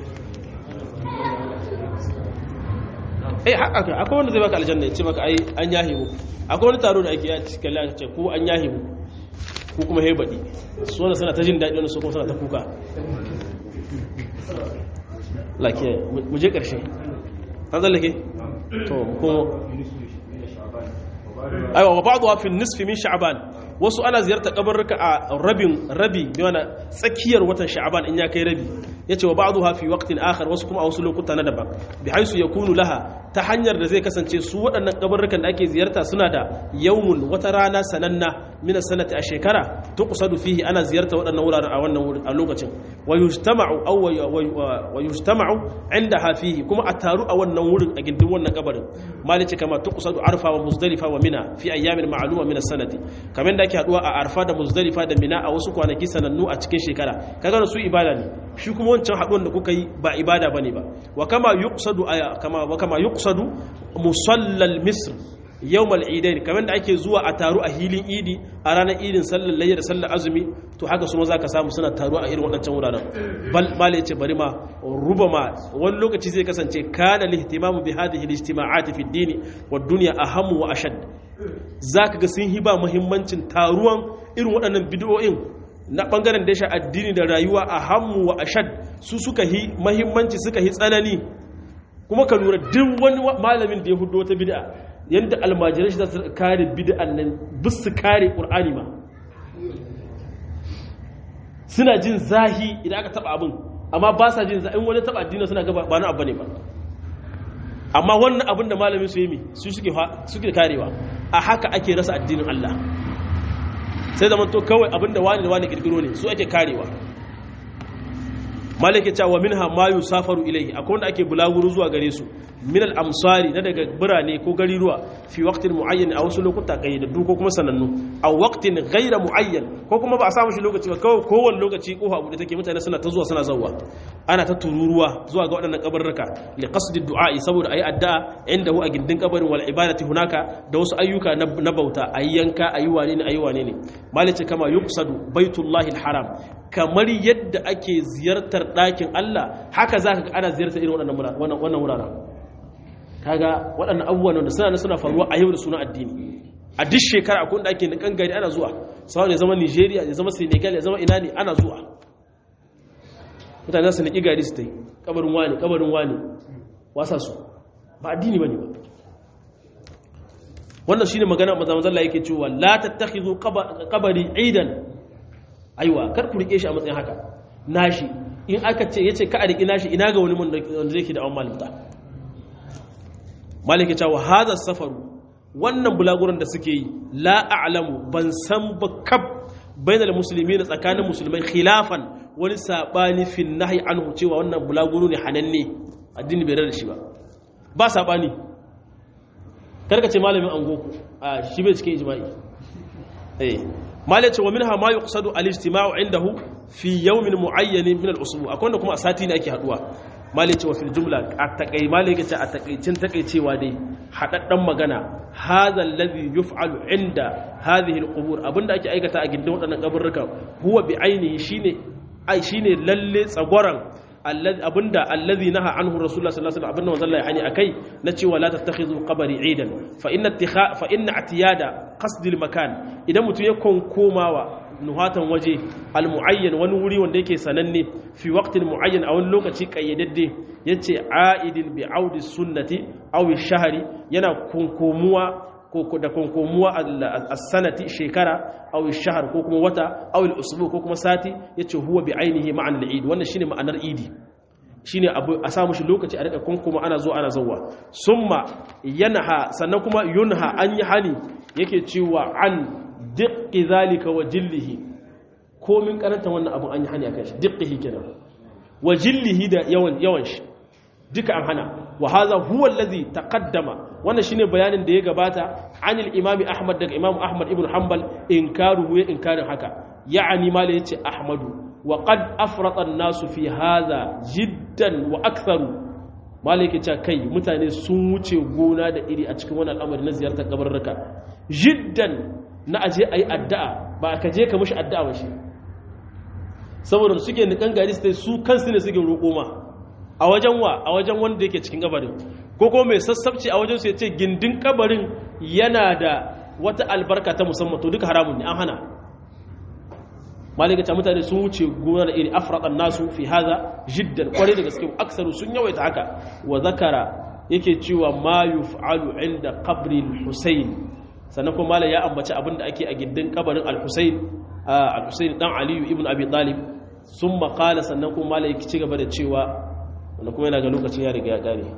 eh haka akwai wanda zai baka aljanna ya ce maka ai an yahi mu akwai wani taro da ake ya cikin Allah ce ko an yahi mu ko kuma he badi su wanda suna ta jin daɗi wanda su kuma suna ta kuka lakiya mu je ƙarshe an zallake to ko aiwa wa ba'dha fi nisfi min sha'ban wasu ana ziyartar kabarruka a rabin rabi yana tsakiyar watan sha'aban in ya kai rabi yace wa ba'dha fi waqtin akhar wasu kuma a wasu lokuta na daban bi haisu yakunu laha ta hanyar da zai kasance su waɗannan kabarrukan da ake ziyarta suna da yawmun wata rana sananna min sanati a shekara tuqsadu fihi ana ziyarta waɗannan wuraren a wannan wurin a lokacin wa yujtama'u aw wa yujtama'u indaha fihi kuma a taru a wannan wurin a gindin wannan kabarin malici kama tuqsadu arfa wa muzdalifa wa mina fi ayyamin ma'luma min as-sanati kamar da ake haduwa a arfa da muzdalifa da mina a wasu kwanaki sanannu a cikin shekara kaga su ibada ne shi kuma wancan haduwan da kuka yi ba ibada bane ba wa kama yuqsadu kama wa kama yuqsadu musallal misr yawmal idain kamar da ake zuwa a taru a hilin idi a ranar idin sallar layya da sallar azumi to haka su ma zaka samu suna taru a irin waɗancan wuraren bal mala yace bari ma rubama wani lokaci zai kasance kana lihtimamu bi hadhihi al-ijtima'ati fi ad-din wa ad-dunya ahammu wa ashad zaka ga sun hiba muhimmancin taruwan irin waɗannan bid'o'in na bangaren da ya addini da rayuwa ahammu wa ashad su suka hi muhimmanci suka hi tsanani kuma ka lura duk wani malamin da ya hudo wata bid'a yadda almajirai shi za su kare bid'an nan bis su kare ƙur'ani ma suna jin zahi idan aka taba abin amma ba sa jin zahi wani taba addini suna gaba ba na abu ne ba amma wannan abin da malamin su yi mi su suke karewa a haka ake rasa addinin Allah sai zama to kawai abin da wani da wani kirkiro ne su ake karewa malaka cewa minha ma yusafaru ilayhi akwai wanda ake bulaguro zuwa gare su min al-amsari na daga birane ko gariruwa fi waqtin muayyan a wasu lokuta kayyadaddu ko kuma sanannu a waqtin ghayra muayyan ko kuma ba a samu shi lokaci ba kawai kowanne lokaci ko abu da take mutane suna ta zuwa suna zawwa ana ta tururuwa zuwa ga waɗannan kabarruka li qasdi du'a'i saboda ayi addu'a inda hu a gindin kabarin wal ibadati hunaka da wasu ayyuka na bauta ayi yanka ayi wane ne ayi wane ne malice kama yuqsadu baitullahi al-haram kamar yadda ake ziyartar ɗakin Allah haka za ka ga ana ziyartar irin wannan wuraren kaga waɗannan abubuwan da suna suna faruwa a yau da suna addini a duk shekara akwai da ake nikan gari ana zuwa sau ya zama nigeria ya zama senegal ya zama ina ne ana zuwa mutane su niki gari su ta yi kabarin wani kabarin wani wasa su ba addini ba ne ba wannan shi ne magana mazamazalla yake cewa la tattakhidhu qabari aidan aiwa kar ku rike shi a matsayin haka nashi in aka ce yace ka a rike nashi ina ga wani wanda yake da awon malimta malike cewa hada safaru wannan bulaguran da suke yi la a'lamu ban san ba kab bainal muslimin tsakanin musulmai khilafan wani sabani fi nahyi anhu cewa wannan bulaguro ne hananne addini bai rada shi ba ba sabani karka ce malamin angoku a shi bai cikin ijma'i eh malai ce wa minha ma yuqsadu al-ijtima'u indahu fi yawmin mu'ayyan min al-usbu akwai wanda kuma a sati ne ake haduwa malai ce wa fil jumla a takai malai ce a takaicin takaicewa dai hadaddan magana hadha alladhi yuf'alu inda hadhihi al-qubur abinda ake aikata a gindin wadannan kaburruka huwa bi ainihi shine ai shine lalle tsagoran abinda allazi naha anhu rasulullah sallallahu alaihi wasallam abinda manzon Allah ya hani akai na cewa la tattakhidhu qabri idan fa inna ittikha fa inna atiyada qasd al makan idan mutum ya konkomawa nuhatan waje al muayyan wani wuri wanda yake sananne fi waqtin muayyan a wani lokaci kayyadadde yace aidin bi audi sunnati aw shahri yana konkomuwa ko da konkomuwa as-sanati shekara aw shahr ko kuma wata aw al-usbu ko kuma sati yace huwa bi ainihi ma'an al-eid wannan shine ma'anar idi shine abu a samu shi lokaci a rika konkoma ana zo ana zawwa summa yanha sannan kuma yunha an yi hani yake cewa an diqqi zalika wa jillihi komin karanta wannan abu an yi hani akan shi diqqihi kenan wa jillihi da yawan yawan shi duka an hana wa hadha huwa allazi taqaddama wannan shine bayanin da ya gabata anil imami ahmad daga imam ahmad ibn hanbal inkaruhu ya inkarin haka ya'ani mala yace ahmadu wa qad afrata an-nasu fi hadha jiddan wa aktharu mala yake cewa kai mutane sun wuce gona da iri a cikin wannan al'amari na ziyartar kabarruka jiddan na aje ayi addu'a ba ka je ka mishi addu'a ba shi saboda suke nikan gari su kansu ne suke roƙo ma a wajen wa a wajen wanda yake cikin kabarin ko kuma mai sassabci a wajen su ya ce gindin kabarin yana da wata albarka ta musamman to duka haramun ne an hana malikata mutane sun wuce gona da iri afraqan nasu fi haza jiddan kwarai da gaske aksaru sun yawaita haka wa zakara yake cewa ma yuf'alu inda qabri al-husayn sannan kuma malam ya ambaci abin da ake a gindin kabarin al-Husayn al-Husayn dan Ali ibn Abi Talib sun makala sannan kuma malam ya ci gaba da cewa wanda kuma yana ga lokacin ya riga ya kare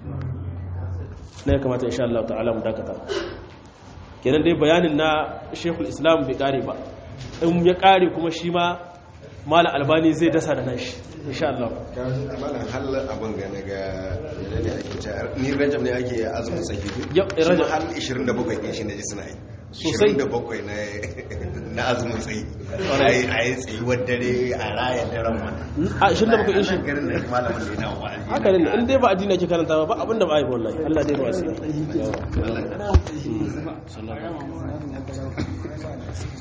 na ya kamata insha Allah ta'ala mu dakata kenan dai bayanin na Sheikhul Islam bai kare ba in ya kare kuma shi ma malam Albani zai dasa da nashi insha Allah malam hal abin ga na ga yana ne ake cewa ni rajab ne ake azumin saki Yau, shi ma Rajab. hal 27 din shi ne suna yi Sosai. 27 na na azumin tsayi ai ai tsayuwar dare a raya daren wannan a shin da baka yi shi garin da malamin da yana wa'azi haka ne in dai ba addini ake karanta ba ba abinda ba a yi wallahi Allah dai ba wasu